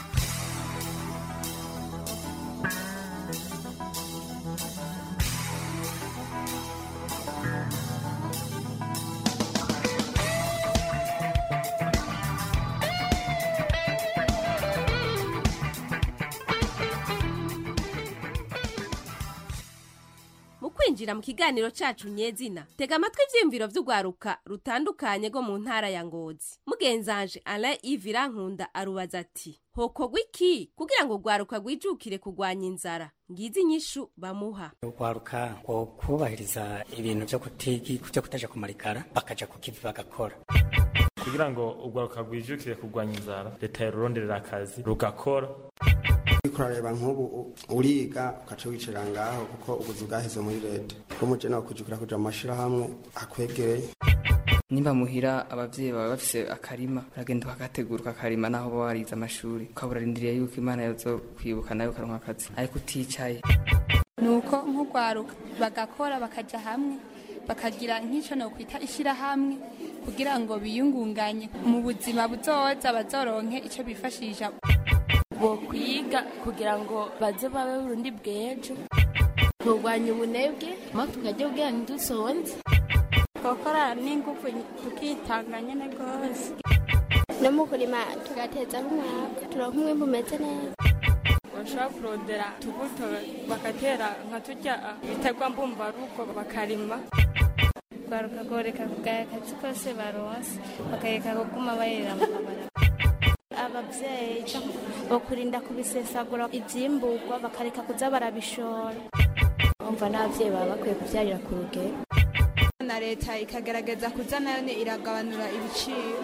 mu kwinjira mu kiganiro cacu nyezina tega amatwi ivyiyumviro vy'urwaruka rutandukanye rwo mu ntara ya ngozi mugenzanje alain ive irankunda arubaza ati hokorwa iki kugira ngo urwaruka rwijukire kurwanya inzara ngizi inyishu bamuha urwaruka ngo kubahiriza ibintu vyo kutigi vyo kutaja kumarikara bakaja ku kivi bagakora kugira ngo urwaruka rwijukire kurwanya inzara leta yaruronderera akazi rugakora kurareba nk'ubu uriga ugaca wicara ngaho kuko ubuzi bwaheze muri leta bw'umuje nawe kujukira kuja mu mashirahamwe akwegereye nimba muhira abavyeyi baba bafise akarima uragenda ukagategura ukakarima naho uba warize amashuri ukaba urarindiriye yuko imana yazo kwibuka nawe ukaronka akazi ariko uticaye nuko nk'urwaruka bagakora bakaja hamwe bakagira nk'ico nokwita ishirahamwe kugira ngo biyungunganye mu buzima buzoza bazoronke ico bifashisha bokwiga kugira ngo baze babe burundi bw'ejo kurwanya ubunebwe mo tukajya ubwira ntidusonze gukora n'ingufu tukitanga nyene rwose no mu kurima tugateza nk'umwaka turonka umwimbu umeze neza bashobora kurondera tubuto bagatera nka turya ibiterwa mbumbarugo bakarima rwaruka goreka kugaya akazi kose baronse bakareka kuguma bayerera mu kabara abavyeyi bakurinda kubisesagura ivyimburwa bakareka kuza barabishora umva n'abavyeyi baba bakwiye kuvyarira ku rugero na leta ikagerageza kuza nayo iragabanura ibiciro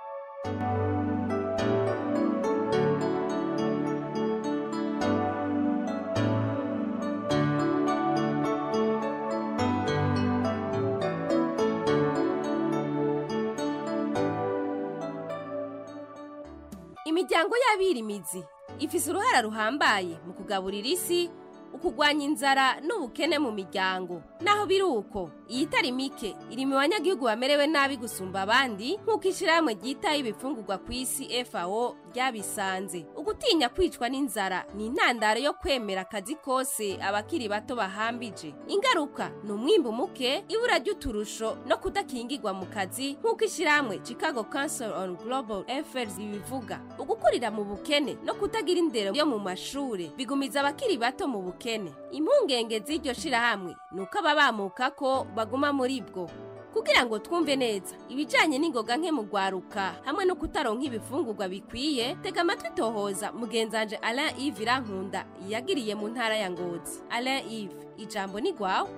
imiryango y'abirimizi ifise uruhara ruhambaye mu kugaburira isi ukugwanya inzara n'ubukene mu miryango naho biri uko iyi itari mike iri mu banyagihugu bamerewe nabi gusumba abandi nk'uko ishyirahamwe ryitaho ibifungurwa ku isi fao ryabisanze ugutinya kwicwa n'inzara ni intandaro yo kwemera akazi kose abakiri bato bahambije ingaruka ni umwimbu muke ibura ry'uturusho no kudakingirwa mu kazi nk'uko ishyirahamwe chicago council on global affairs bibivuga ugukurira mu bukene no kutagira indero yo mu mashuri bigumiza abakiri bato mu bukene impungenge z'iryo shirahamwe ni uko ababamuka ko baguma muri bwo kugira ngo twumve neza ibijyanye n'ingoga nke mu rwaruka hamwe no kutaronka ibifungurwa bikwiye tega amatwi tohoza mugenzanje alain yves irankunda yagiriye mu ntara ya ngozi alain yves ijambo ni rwawe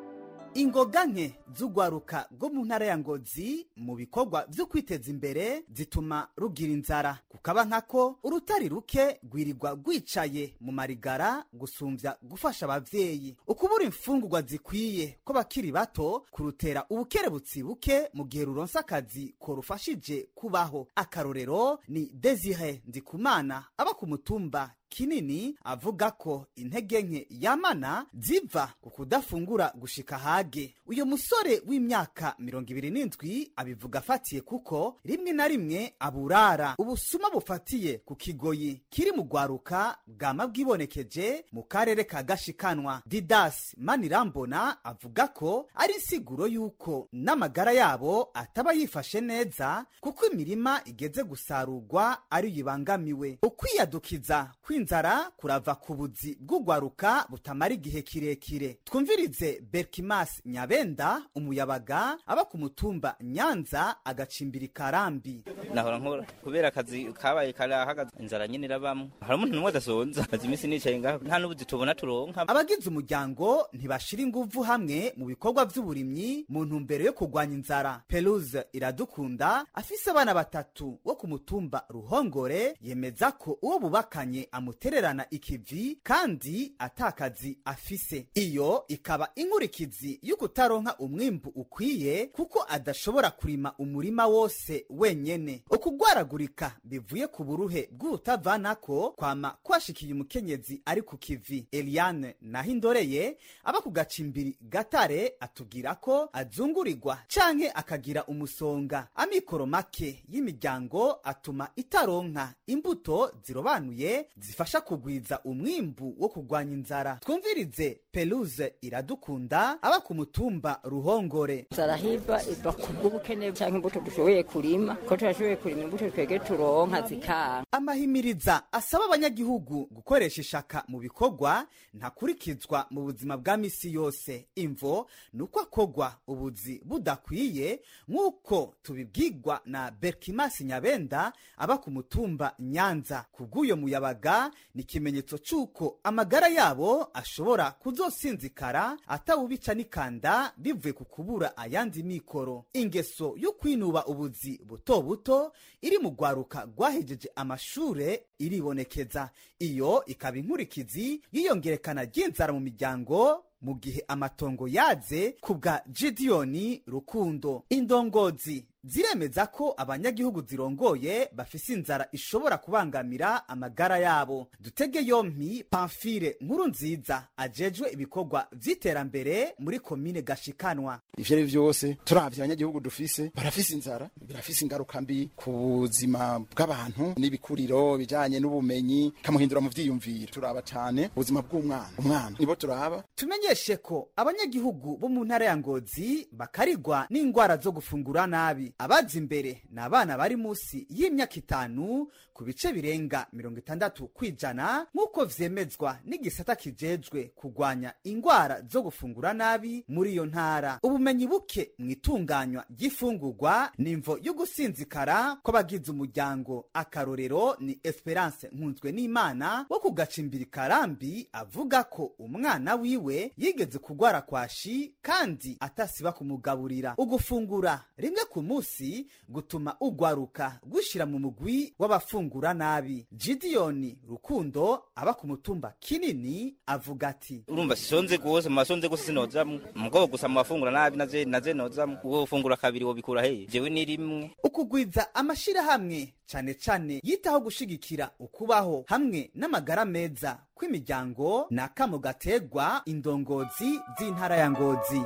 ingoga nke z'urwaruka rwo mu ntara ya ngozi mu bikorwa byo kwiteza imbere zituma rugira inzara kukaba nkako urutari ruke rwirirwa rwicaye mu marigara gusumbya gufasha abavyeyi ukubura imfungurwa zikwiye ko bakiri bato kurutera ubukerebutsi buke mu gihe ruronsa akazi ko rufashije kubaho akarorero ni desire ndikumana aba ku mutumba kinini avuga ko intege nke yamana ziva ku kudafungura gushika hage uyu musore w'imyaka mirongo ibiri n'indwi abivuga afatiye kuko rimwe na rimwe aburara ubusuma bufatiye ku kigoyi kiri mu rwaruka bwama bwibonekeje mu karere ka gashikanwa didas manirambona avuga ko ari insiguro y'uko n'amagara yabo ataba yifashe neza kuko imirima igeze gusarurwa ariyo ibangamiwe ukwiyadukiza kw'inzara kurava ku buzi bw'urwaruka butamara igihe kirekire twumvirize berkimas nyabenda umuyabaga aba ku mutumba nyanza agacimbira ikarambi nahora nkora kubera akazi kabaye karahagaze inzara nyine irabamo hari umuntu n'umwe adasonza maze iminsi nicaye ngaho nta n'ubuzi tubona turonka abagize umuryango ntibashira inguvu hamwe mu bikorwa by'uburimyi mu ntumbero yo kurwanya inzara peruze iradukunda afise abana batatu wo ku mutumba ruhongore yemeza ko uwo bubakanye amutererana ikivi kandi atakazi afise iyo ikaba inkurikizi y'ukutaronka umwimbu ukwiye kuko adashobora kurima umurima wose wenyene ukugwaragurika bivuye ku buruhe bw'urutavanako kwama kwashikiye umukenyezi ari ku kivi eliane nahindoreye aba ku gacimbiri gatare atubwira ko azungurirwa canke akagira umusonga amikoro make y'imiryango atuma itaronka imbuto zirobanuye zifasha kugwiza umwimbu wo kurwanya inzara twumvirize peluze iradukunda aba ku mutumba ruhongore inzara hiva iva ku bw'ubukene cyangwa imbuto dushoboye kurima ko turashoboye kurima imbuto twege turonka zikanga amahimiriza asaba abanyagihugu gukoresha ishaka mu bikorwa ntakurikizwa mu buzima bwa misi yose imvo ni uko akogwa ubuzi budakwiye nk'uko tubibwirwa na berkimasi nyabenda aba ku mutumba nyanza ku bw'uyo muyabaga ni ikimenyetso cy'uko amagara yabo ashobora kuzosinzikara atawubica n'ikanda bivuye ku kubura ayandi mikoro ingeso yo kwinuba ubuzi buto buto iri mu rwaruka rwahejeje amashure iribonekeza iyo ikaba inkurikizi y'iyongerekana ry'inzara mu miryango mu gihe amatongo yaze ku bwa gidiyoni rukundo indongozi ziremeza ko abanyagihugu zirongoye bafise inzara ishobora kubangamira amagara yabo dutege yompi pamfire nkuru nziza ajejwe ibikorwa vy'iterambere muri komine gashikanwa ivyo ari vyose turavye abanyagihugu dufise barafise inzara birafise ingaruka mbi ku buzima bw'abantu n'ibikuriro bijanye n'ubumenyi kamuhindura mu vyiyumviro turaba cane ubuzima bw'umwana umwana nibo turaba tumenyeshe ko abanyagihugu bo mu ntara ya ngozi bakarigwa n'ingwara zo gufungura nabi abaza imbere ni abana bari munsi y'imyaka itanu ku bice birenga mirongo itandatu kwijana nk'uko vyemezwa n'igisata kijejwe kurwanya ingwara zo gufungura nabi muri iyo ntara ubumenyi buke mu itunganywa ry'ifungurwa ni imvo yo gusinzikara kw'abagize umuryango akarorero ni esperance nkunzwe n'imana wo kugacimbira karambi avuga ko umwana wiwe yigeze kugwara kwashi kandi atasiba kumugaburira ugufungura rimwe ku munsi gutuma ugwaruka gushira mu mugwi w'abafungura nabi gidiyoni rukundo aba ku mutumba kinini avuga ati urumva sisonze gose mu masonze gose sinozamwo mugabo gusa mu bafungura nabi naze naze nozamwo uwo ufungura kabiri wobikura heye jewe ni rimwe ukugwiza amashirahamwe cane cane yitaho gushigikira ukubaho hamwe n'amagara meza kw'imiryango ni akamo gategwa indongozi z'intara ya ngozi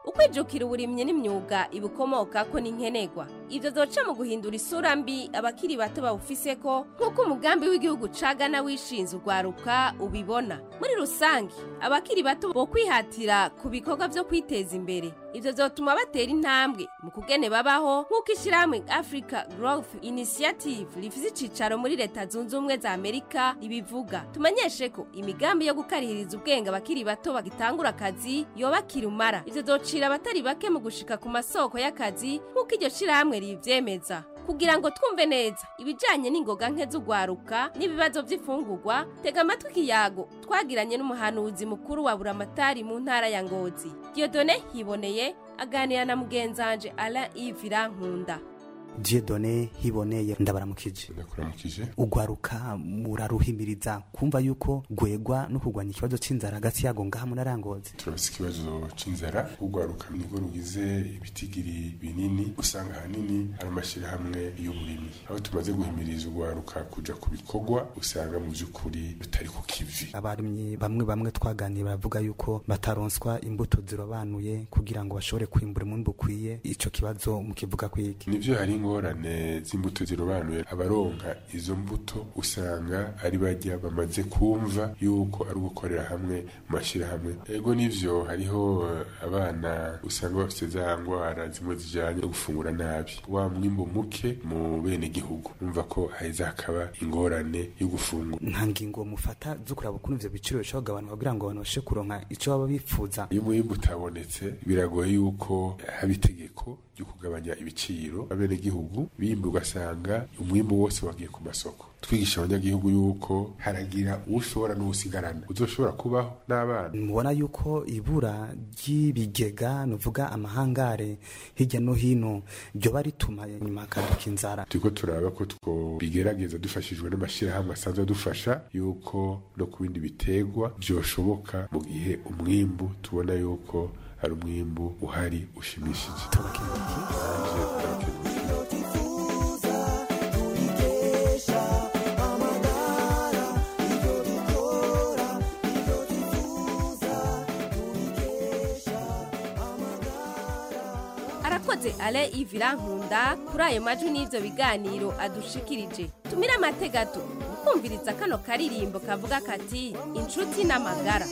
ukwijukira uburimyi n'imyuga ibukomoka ko n'inkenegwa ibyo zoca mu guhindura isura mbi abakiri bato bawufise ko nk'uko umugambi w'igihugu cagana wishinze urwaruka ubibona muri rusange abakiri bato bo kwihatira ku bikorwa byo kwiteza imbere ibyo zotuma batera intambwe mu kugene babaho nk'uko ishyirahamwe africa growth initiative rifise icicaro muri leta zunze ubumwe za amerika ribivuga tumenyeshe ko imigambi yo gukarihiriza ubwenge abakiri bato bagitangura akazi yoba kirumara ivyo zocira abatari bake mu gushika ku masoko y'akazi nk'uko iryo shirahamwe rivyemeza kugira ngo twumve neza ibijanye n'ingoga nke z'ugwaruka n'ibibazo vy'ifungurwa tega amatwi ikiyago twagiranye n'umuhanuzi mukuru wa buramatari mu ntara ya ngozi diodone hiboneye aganira na mugenzanje alain ivira nkunda Dieudonne hiboneye ndabaramukije ndakuramukije ugwaruka muraruhimiriza kumva yuko gwegwa no kugwanya ikibazo c'inzara hagati yago ngaha munarangoze turafise ikibazo c'inzara ugwaruka nirwo rugize ibitigiri binini usanga ahanini ari amashyirahamwe y'uburimyi aho tumaze guhimiriza ugwaruka kuja ku bikorwa usanga mu vy'ukuri rutari ku kivi abarimyi bamwe bamwe twaganiye baravuga yuko bataronswa imbuto zirobanuye kugira ngo bashobore kwimbura umwimbu ukwiye ico kibazo mukivuga kwiki nivyo hari ingorane z'imbuto zirobanuye abaronka izo mbuto usanga ari bajya bamaze kumva yuko ari ugukorera hamwe mu mashyirahamwe ego nivyo hariho eh, abana usanga bafite za ngwara zimwe zijanye no gufungura nabi wa mwimbu muke mu bene gihugu umva ko haheza hakaba ingorane yo gufungura nta ngingo mufata zo kuraba ukuntu ivyo biciro bishobora kugabanuka kugira ngo abantu babashe kuronka ico baba bifuza iyo umwimbu utabonetse biragoye yuko haba itegeko ryo kugabanya ibiciro abenegihugu bimba ugasanga umwimbu wose wagiye ku masoko twigisha abanyagihugu yuko haragira ushobora n'uwusigarana uzoshobora kubaho n'abana mubona yuko ibura ry'ibigega nuvuga amahangare hirya no hino ryoba rituma nyuma hakaduka inzara turiko turaba ko twobigerageza dufashijwe n'amashyirahamwe asanzwe adufasha yuko no ku bindi biterwa vyoshoboka mu gihe umwimbu tubona yuko ari umwimbu uhari ushimishije arakoze ale ivira nkunda kuri ayo majwi n'ivyo biganiro adushikirije tumire amate gato mukumviriza kano karirimbo kavuga kati inshuti n'amagara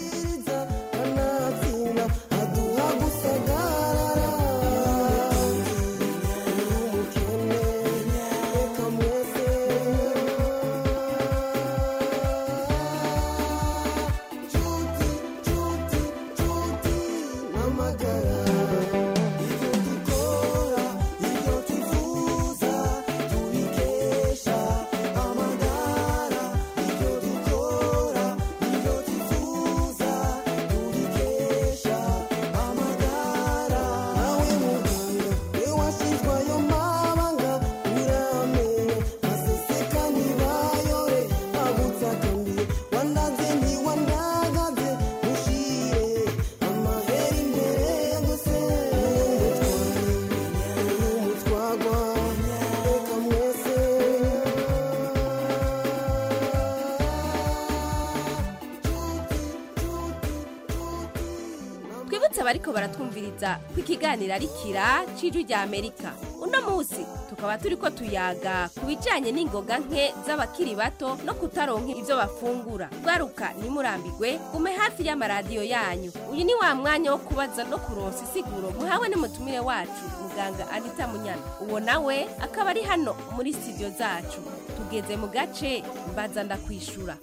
twibutse abariko baratwumviriza ko ikiganiro ari kira c'ijwi rya amerika uno munsi tukaba turiko tuyaga ku bijanye n'ingoga nke z'abakiri bato no kutaronka ivyo bafungura rwaruka nimurambigwe gume hafi y'amaradiyo yanyu uyu ni wa mwanya wo kubaza no kuronsa isiguro muhawe n'umutumire wacu muganga anita munyana uwo nawe akaba ari hano muri studio zacu tugeze mu gace mbaza ndakwishura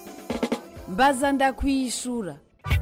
mbaza ndakwishura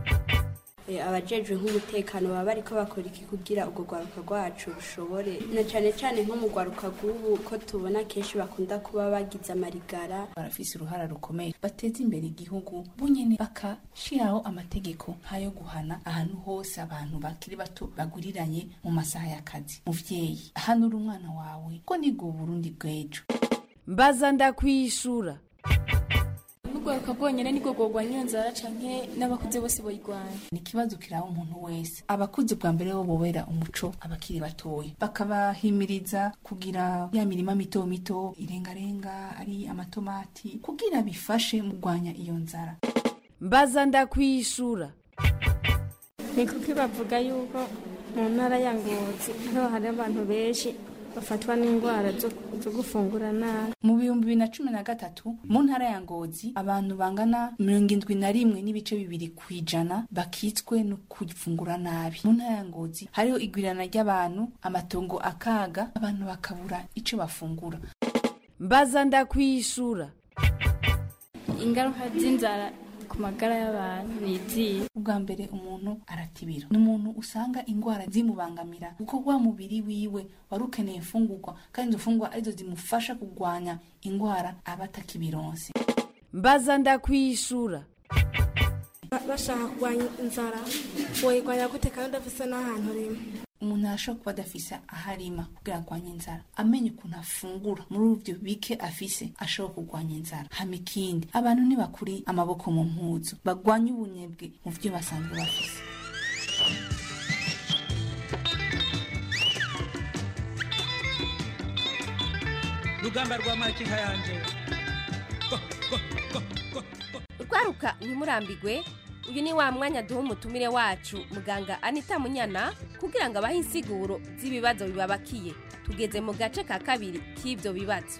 abajejwe nk'umutekano baba bariko bakora iki kugira urwo rwaruka rwacu rushobore na cane cane nko mu rwaruka rw'ubu ko tubona kenshi bakunda kuba bagize amarigara barafise uruhara rukomeye bateza imbere igihugu bunyene bakashiraho amategeko nk'ayo guhana ahantu hose abantu bakiri bato baguriranye mu masaha y'akazi muvyeyi hanura umwana wawe ko nibwo burundi bw'ejo mbaza ndakwishura urwaruka rwonyene nirwo rworwanya iyo nzara canke n'abakuze bose boyirwanya ni ikibazo kiraba umuntu wese abakuze bwa mbere bo bobera umuco abakiri batoya bakabahimiriza kugira ya mirima mito mito irengarenga ari amatomati kugira bifashe mu kurwanya iyo nzara mbaza ndakwishura ni kuki bavuga yuko mu ntara ya ngozi niho hari abantu benshi bafatwa n'indwara zo zo gufungura nabi mu bihumbi bibiri na cumi na gatatu mu ntara ya ngozi abantu bangana mirongo indwi na rimwe n'ibice bibiri ku ijana bakitswe no kufungura nabi mu ntara ya ngozi hariho igwirana ry'abantu amatongo akaga abantu bakabura ico bafungura mbaza ndakwishura ingaruka z'inzara ku magara y'abantu ni izihe ubwa mbere umuntu aratibira ni umuntu usanga indwara zimubangamira kuko wa mubiri wiwe wari ukeneye imfungurwa kandi izo mfungurwa arizo zimufasha kurwanya indwara aba atakibironse mbaza ndakwishura bashaka kurwanya inzara woyirwanya gute kandi udafise n'ahantu rimwe umuntu arashobora kuba adafise aho arima kugira arwanye inzara amenye ukuntu afungura muri ivyo bike afise ashobora kurwanya inzara hama ikindi abantu ntibakuri amaboko mu mpuzu bagwanye ubunebwe mu vyo basanzwe bafise rugamba rwa makinka yanje urwaruka ntimurambigwe uyu ni wa mwanya duha umutumire wacu muganga anita munyana kugira ngo abahe insiguro z'ibibazo bibabakiye tugeze mu gace ka kabiri k'ibyo bibazo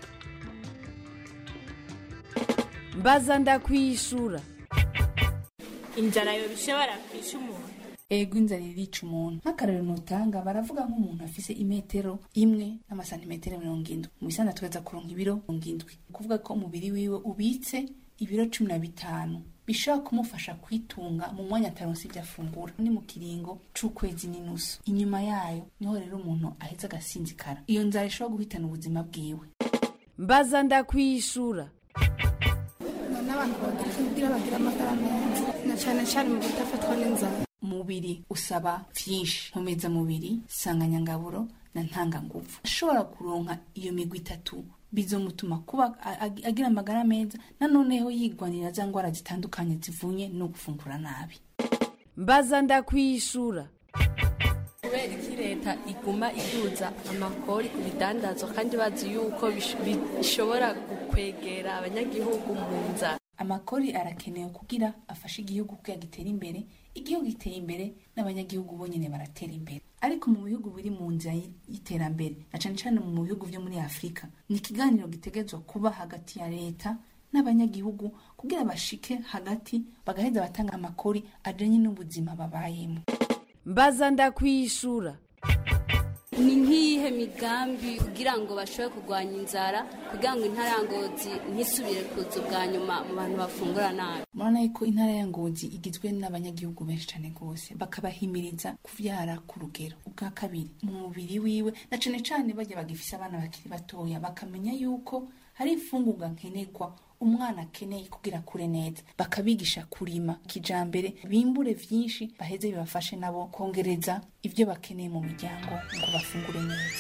mbaza ndakwishura inzara yo bishobora kwisha umuntu ego inzara irica umuntu nk'akarero notanga baravuga nk'umuntu afise imetero imwe n'amasantimetero mirongo indwi mu bisanda tugeza kuronka ibiro mirongo indwi kuvuga ko umubiri wiwe ubitse ibiro cumi na bitanu bishobora kumufasha kwitunga mu mwanya ataronse ibyo afungura ni mu kiringo c'ukwezi n'inusu inyuma yayo niho rero umuntu aheza agasinzikara iyo nzara ishobora guhitana ubuzima bwiwe mbaza ndakwishura n'abantu bagira kugira bagire amagara meza na cyane cyane mu kudafatwa n'inzara umubiri usaba vyinshi nkomezamubiri sanganyangaburo na ntanganguvu ashobora kuronka iyo migwi itatu bizomutuma kuba ag- agira amagara meza nanoneho yigwanira za ngwara zitandukanye zivunye no gufungura nabi mbaza ndakwishura kubera iki leta iguma iduza amakori ku bidandazwa kandi bazi yuko bish- bishobora gukwegera abanyagihugu mu nzara amakori arakenewe kugira afashe igihugu kugira gitere imbere igihugu giteye imbere n'abanyagihugu bonyene baratera imbere ariko mu bihugu biri mu nzira y- y'iterambere na cane cane mu bihugu vyo muri afurika ni ikiganiro gitegerezwa kuba hagati ya leta n'abanyagihugu kugira bashike hagati bagaheza batanga amakori ajanye n'ubuzima babayemo mbaza ndakwishura ni nk'iyihe migambi kugira ngo bashobore kurwanya inzara kugira ngo intara ya ngozi ntisubire kuza ubwa nyuma mu bantu bafungura nabi murabona yuko intara ya ngozi igizwe n'abanyagihugu benshi cyane rwose bakabahimiriza kuvyara ku rugero ubwa kabiri mu mubiri wiwe na cane cane bajya bagifise abana bakiri batoya bakamenya yuko hari imfungurwa nkenerwa umwana akeneye kugira kure neza bakabigisha kurima kijambere bimbure vyinshi baheze bibafashe nabo kongereza ivyo bakeneye mu miryango ngo bafungure neza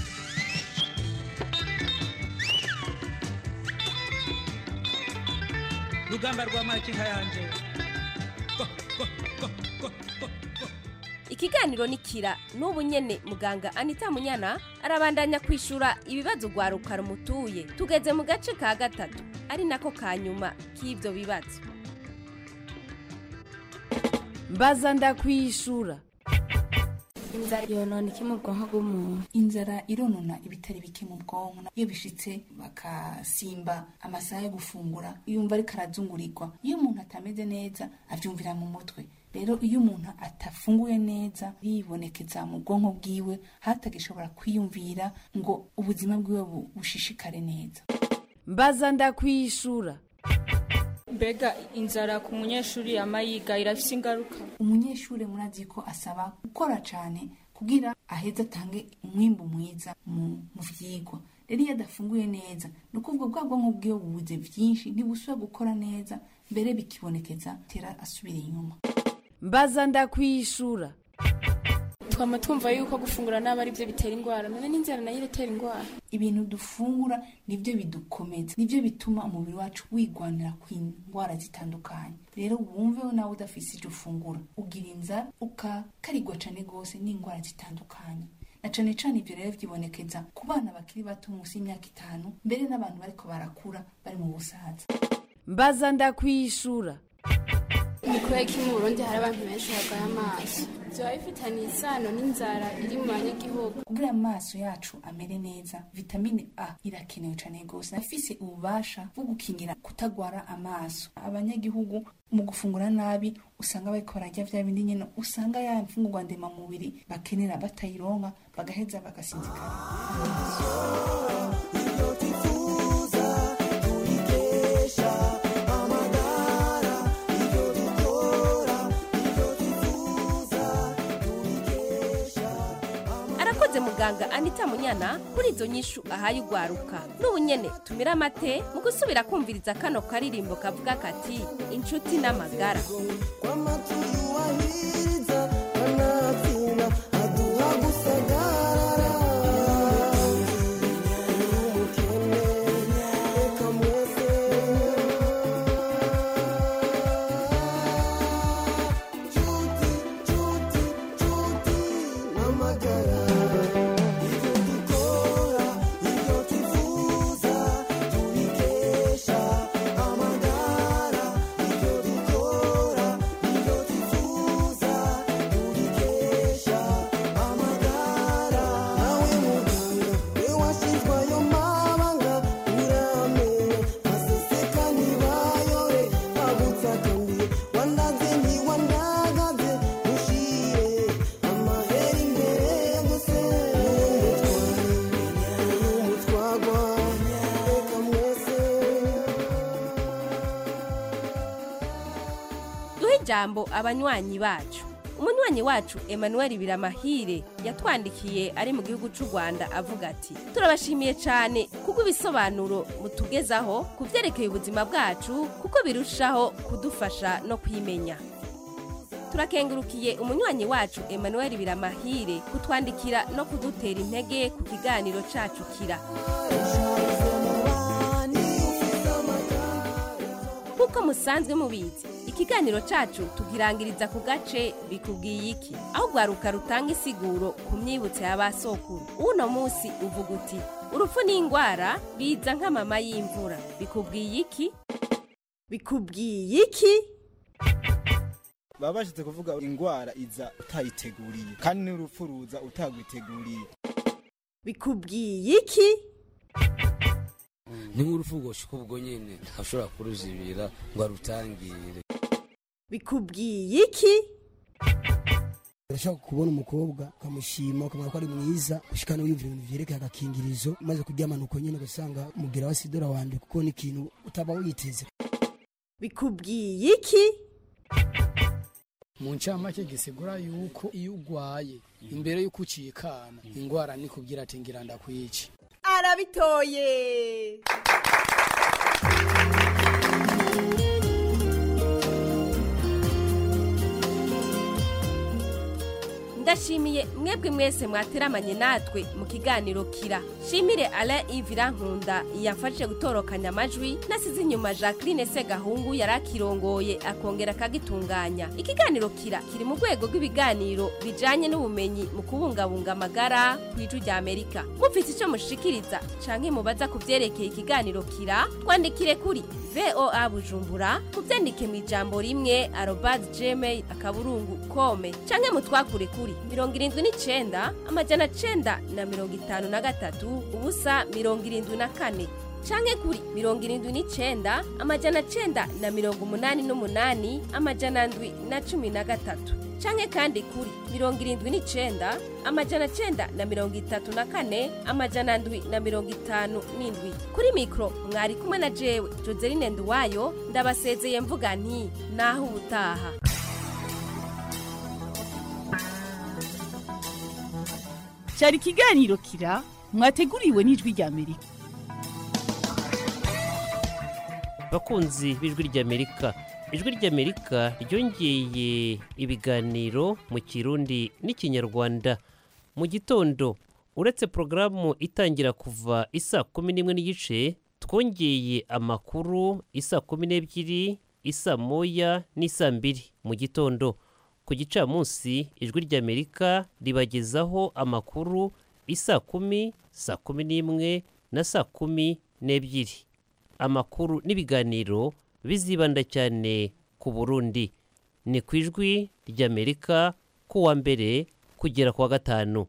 rugamba rwa makinka yanje ikiganiro ni kira n'ubu nyene muganga anita munyana arabandanya kwishura ibibazo rwaruka rumutuye tugeze mu gace ka gatatu ari nako ka nyuma k'ibyo bibazo mbaza ndakwishura inzara yonona iki mu bwonko bw'umuntu inzara ironona ibitari bike mu bwonko iyo bishitse bakasimba amasaha yo gufungura yumva ariko arazungurirwa iyo umuntu atameze neza avyumvira mu mutwe rero iyo umuntu atafunguye neza yibonekeza mu bwonko bwiwe hatagishobora kwiyumvira ngo ubuzima bwiwe bu- bushishikare neza mbaza ndakwishura mbega inzara ku munyeshuri yama yiga irafise ingaruka umunyeshuri murazi ko asaba gukora cyane kugira aheze atange umwimbu mwiza mu mu vyigwa rero iyo adafunguye neza ni ukuvuga bwa bwonko bwiwe bubuze vyinshi ntibusubira gukora neza mbere bikibonekeza tera asubira inyuma mbaza ndakwishura twama twumva yuko gufungura nabi ari byo bitera indwara none n'inzara nayo iratera indwara ibintu dufungura nibyo bidukomeza nibyo bituma umubiri wacu wigwanira ku ndwara zitandukanye rero wumveho nawe udafise ivyo ufungura ugira inzara ukakarigwa cane rwose n'indwara zitandukanye na cane cane ivyo rero vyibonekeza ku bana bakiri bato munsi y'imyaka itanu mbere n'abantu bariko barakura bari mu busaza mbaza ndakwishura ni kubera ko mu burundi hari abantu benshi barwaye amaso byaba bifitanye isano n'inzara iri mu banyagihugu kugira amaso yacu amere neza vitamine a irakenewe cyane rwose nafise ububasha bwo gukingira kutagwara amaso abanyagihugu mu gufungura nabi usanga bariko bararya vya bindi nyene usanga ya mfungurwa ndemamubiri bakenera batayironka bagaheza bagasinzikara arakoze muganga anita munyana kuri izo nyishu ahaye ugwaruka n'ubu nyene tumira amate mu gusubira kumviriza kano karirimbo kavuga kati inshuti n'amagara duhe ijambo abanywanyi bacu umunywanyi wacu emmanuel biramahire yatwandikiye ari mu gihugu cy'u rwanda avuga ati turabashimiye cyane kuko ibisobanuro mutugezaho ku byerekeye ubuzima bwacu kuko birushaho kudufasha no kwimenya turakengurukiye umunywanyi wacu emmanuel biramahire kutwandikira no kudutera intege ku kiganiro cacu kira nk'uko musanzwe mubizi ikiganiro cacu tugirangiriza ku gace bikubwiye iki aho rwaruka rutanga isiguro ku myibutso y'abasokuru uno munsi uvuga uti urupfu n'indwara biza nk'amama y'imvura bikubwiye iki bikubwiye iki baba bashatse kuvuga indwara iza utayiteguriye kandi n'urupfu ruza utagwiteguriye bikubwiye iki ni nk'urupfu rwoshika ubwo nyene ntashobora kuruzibira ngo arutangire bikubwiye iki urashaka kubona umukobwa ukamushima ukamenya ko ari mwiza ushikana wiyumvira ibintu vyerekeye agakingirizo umaze kuryamana uko nyene ugasanga mugira wa sidora wande kuko ni ikintu utaba witeze bikubwiye iki mu ncamake gisigura yuko iyo ugwaye imbere y'uko ucikana ingwara ni kubwira ati ngira ndakwica arabitoye ndashimiye mwebwe mwese mwateramanye natwe mu kiganiro kira shimire alain ivira nkunda yafashe gutorokanya amajwi nasize inyuma jacqueline segahungu yari akirongoye akongera akagitunganya ikiganiro kira kiri mu rwego rw'ibiganiro bijanye n'ubumenyi mu kubungabunga amagara ku ijwi rya amerika mufite icyo mushikiriza canke mubaza ku vyerekeye ikiganiro kira twandikire kuri voa bujumbura muvyandike mu ijambo rimwe arobas gmail akaburungu kome canke mutwakure kuri mirongo irindwi n'icenda amajana cenda na mirongo itanu na gatatu ubusa mirongo irindwi na kane canke kuri mirongo irindwi n'icenda amajana cenda na mirongo umunani n'umunani amajana ndwi na cumi na gatatu canke kandi kuri mirongo irindwi n'icenda amajana cenda na mirongo itatu na kane amajana ndwi na mirongo itanu n'indwi kuri mikoro mwari kumwe na jewe joseline nduwayo ndabasezeye mvuga nti naho ubutaha cyari ikiganiro kira mwateguriwe n'ijwi rya amerika bakunzi b'ijwi ry'amerika ijwi ry'amerika ryongeye ibiganiro mu kirundi n'ikinyarwanda mu gitondo uretse porogaramu itangira kuva isa kumi n'imwe n'igice twongeye amakuru isa kumi n'ebyiri isa moya n'isa mbiri mu gitondo ku gicamunsi ijwi ry'amerika ribagezaho amakuru isa kumi saa kumi n'imwe na saa kumi n'ebyiri amakuru n'ibiganiro bizibanda cyane ku burundi ni ku ijwi ry'amerika ku wa mbere kugera ku wa gatanu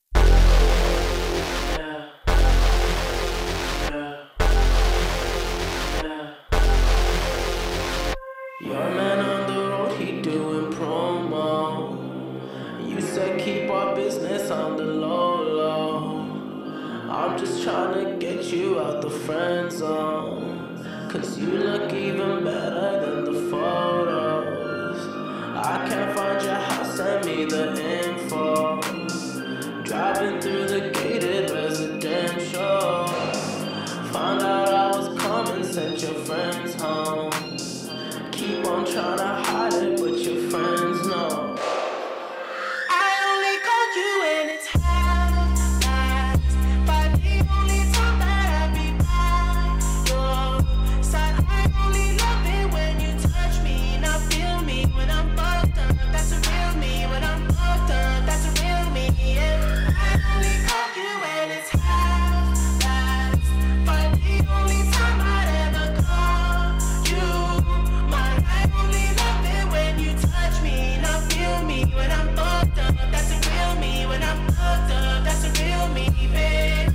Your man on the road, he doing promo. You said keep our business on the low low. I'm just trying to get you out the friend zone. Cause you look even better than the photos. I can't find your house, send me the info. Driving through the gated residential. Found out I was coming, sent your friends home. Keep on trying to hide it, but your friends know. I only called you when it's half past. But the only time that I be by your side, I only love it when you touch me. Now feel me when I'm fucked up. That's a real me. When I'm fucked up, that's a real me. Yeah. I only call you when it's half past. But the only time I'd ever call you mine, I only love it when you touch me. Now feel me when I'm fucked up. That's a real me. When I'm fucked up, that's a real me, babe.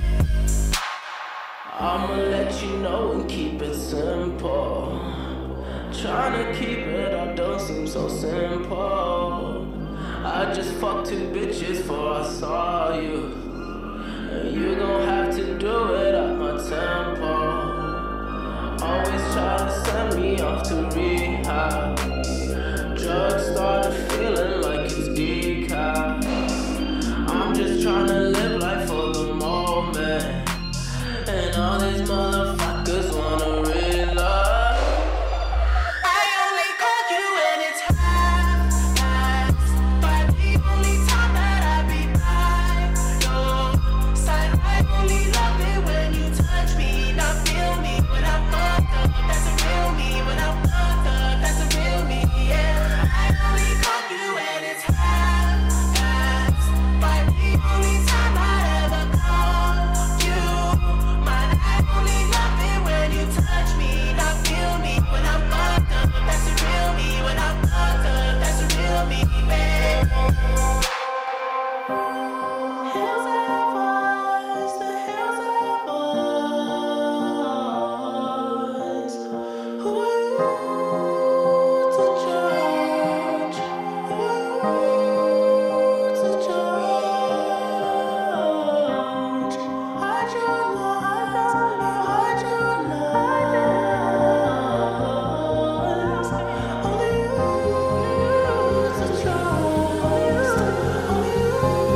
I'ma let you know and keep it simple. Trying to keep it up don't seem so simple. I just fucked two bitches before I saw you. And you gon' have to do it at my tempo. Always try to send me off to rehab. Drugs started feeling like it's decaf. I'm just trying to live life for the moment. And all these motherfuckers wanna realize. I only call you when it's half past. But the only time that I be by your side, I only love it when you touch me. Now feel me when I'm fucked up. That's a real me. When I'm fucked up, that's a real me. Yeah. I only call you when it's half past. But the only time I ever call you mine, I only love it when you touch me. Now feel me when I'm fucked up. That's a real me. When I'm fucked up, that's a real me, babe. Hills have eyes, the hills have eyes. Who are you to judge? Who are you to judge? Hide your love, hide your lies. Only you to trust. Only you.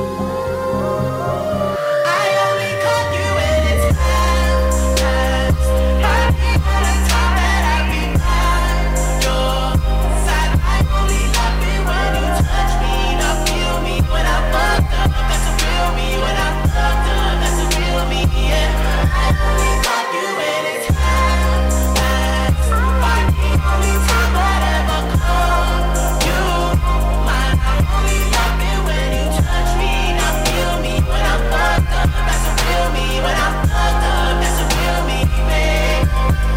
I only call you when it's half past. But the only time that I be by your side, I only love it when you touch me. Now feel me when I'm fucked up. That's a real me. When I'm fucked up, that's a real me. Yeah. I only call you when it's half past. But the only time I'd ever call you mine, I only love it when you touch me. Now feel me when I'm fucked up. That's a real me. When I'm fucked up, that's a real me, babe.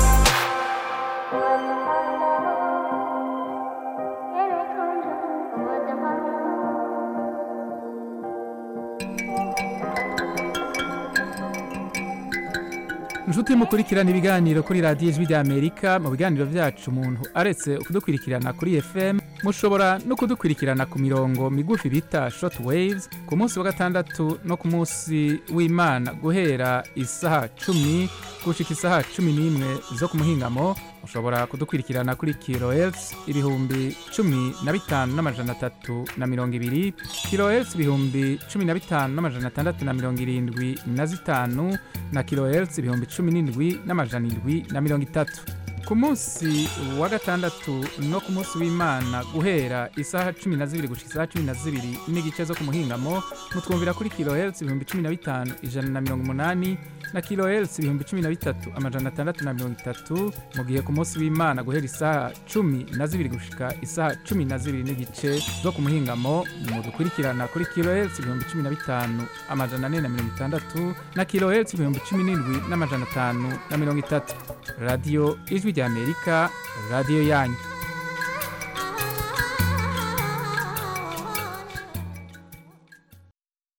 inshuti mukurikirana ibiganiro kuri radiyo ijwi ry'amerika mu biganiro byacu umuntu aretse kudukurikirana kuri fm mushobora no kudukurikirana ku mirongo migufi bita short waves ku munsi wa gatandatu no ku munsi w'imana guhera isaha cumi gushika isaha cumi n'imwe zo ku muhingamo mushobora kudukurikirana kuri kilohertz ibihumbi cumi na bitanu n'amajana atatu na mirongo ibiri kilohertz ibihumbi cumi na bitanu n'amajana atandatu na mirongo irindwi na zitanu na kilohertz ibihumbi cumi n'indwi n'amajana indwi na mirongo itatu ku munsi wa gatandatu no ku munsi w'imana guhera isaha cumi na zibiri gushika isaha cumi na zibiri n'igice zo ku muhingamo mutwumvira kuri kilohertz ibihumbi cumi na bitanu ijana na mirongo umunani na kilohertz ibihumbi cumi na bitatu amajana atandatu na mirongo itatu mu gihe ku munsi w'imana guhera isaha cumi na zibiri gushika isaha cumi na zibiri n'igice zo ku muhingamo mudukurikirana kuri kilohertz ibihumbi cumi na bitanu amajana ane na mirongo itandatu na kilohertz ibihumbi cumi n'indwi n'amajana atanu na mirongo itatu radiyo ijwi ry'amerika radiyo yanyu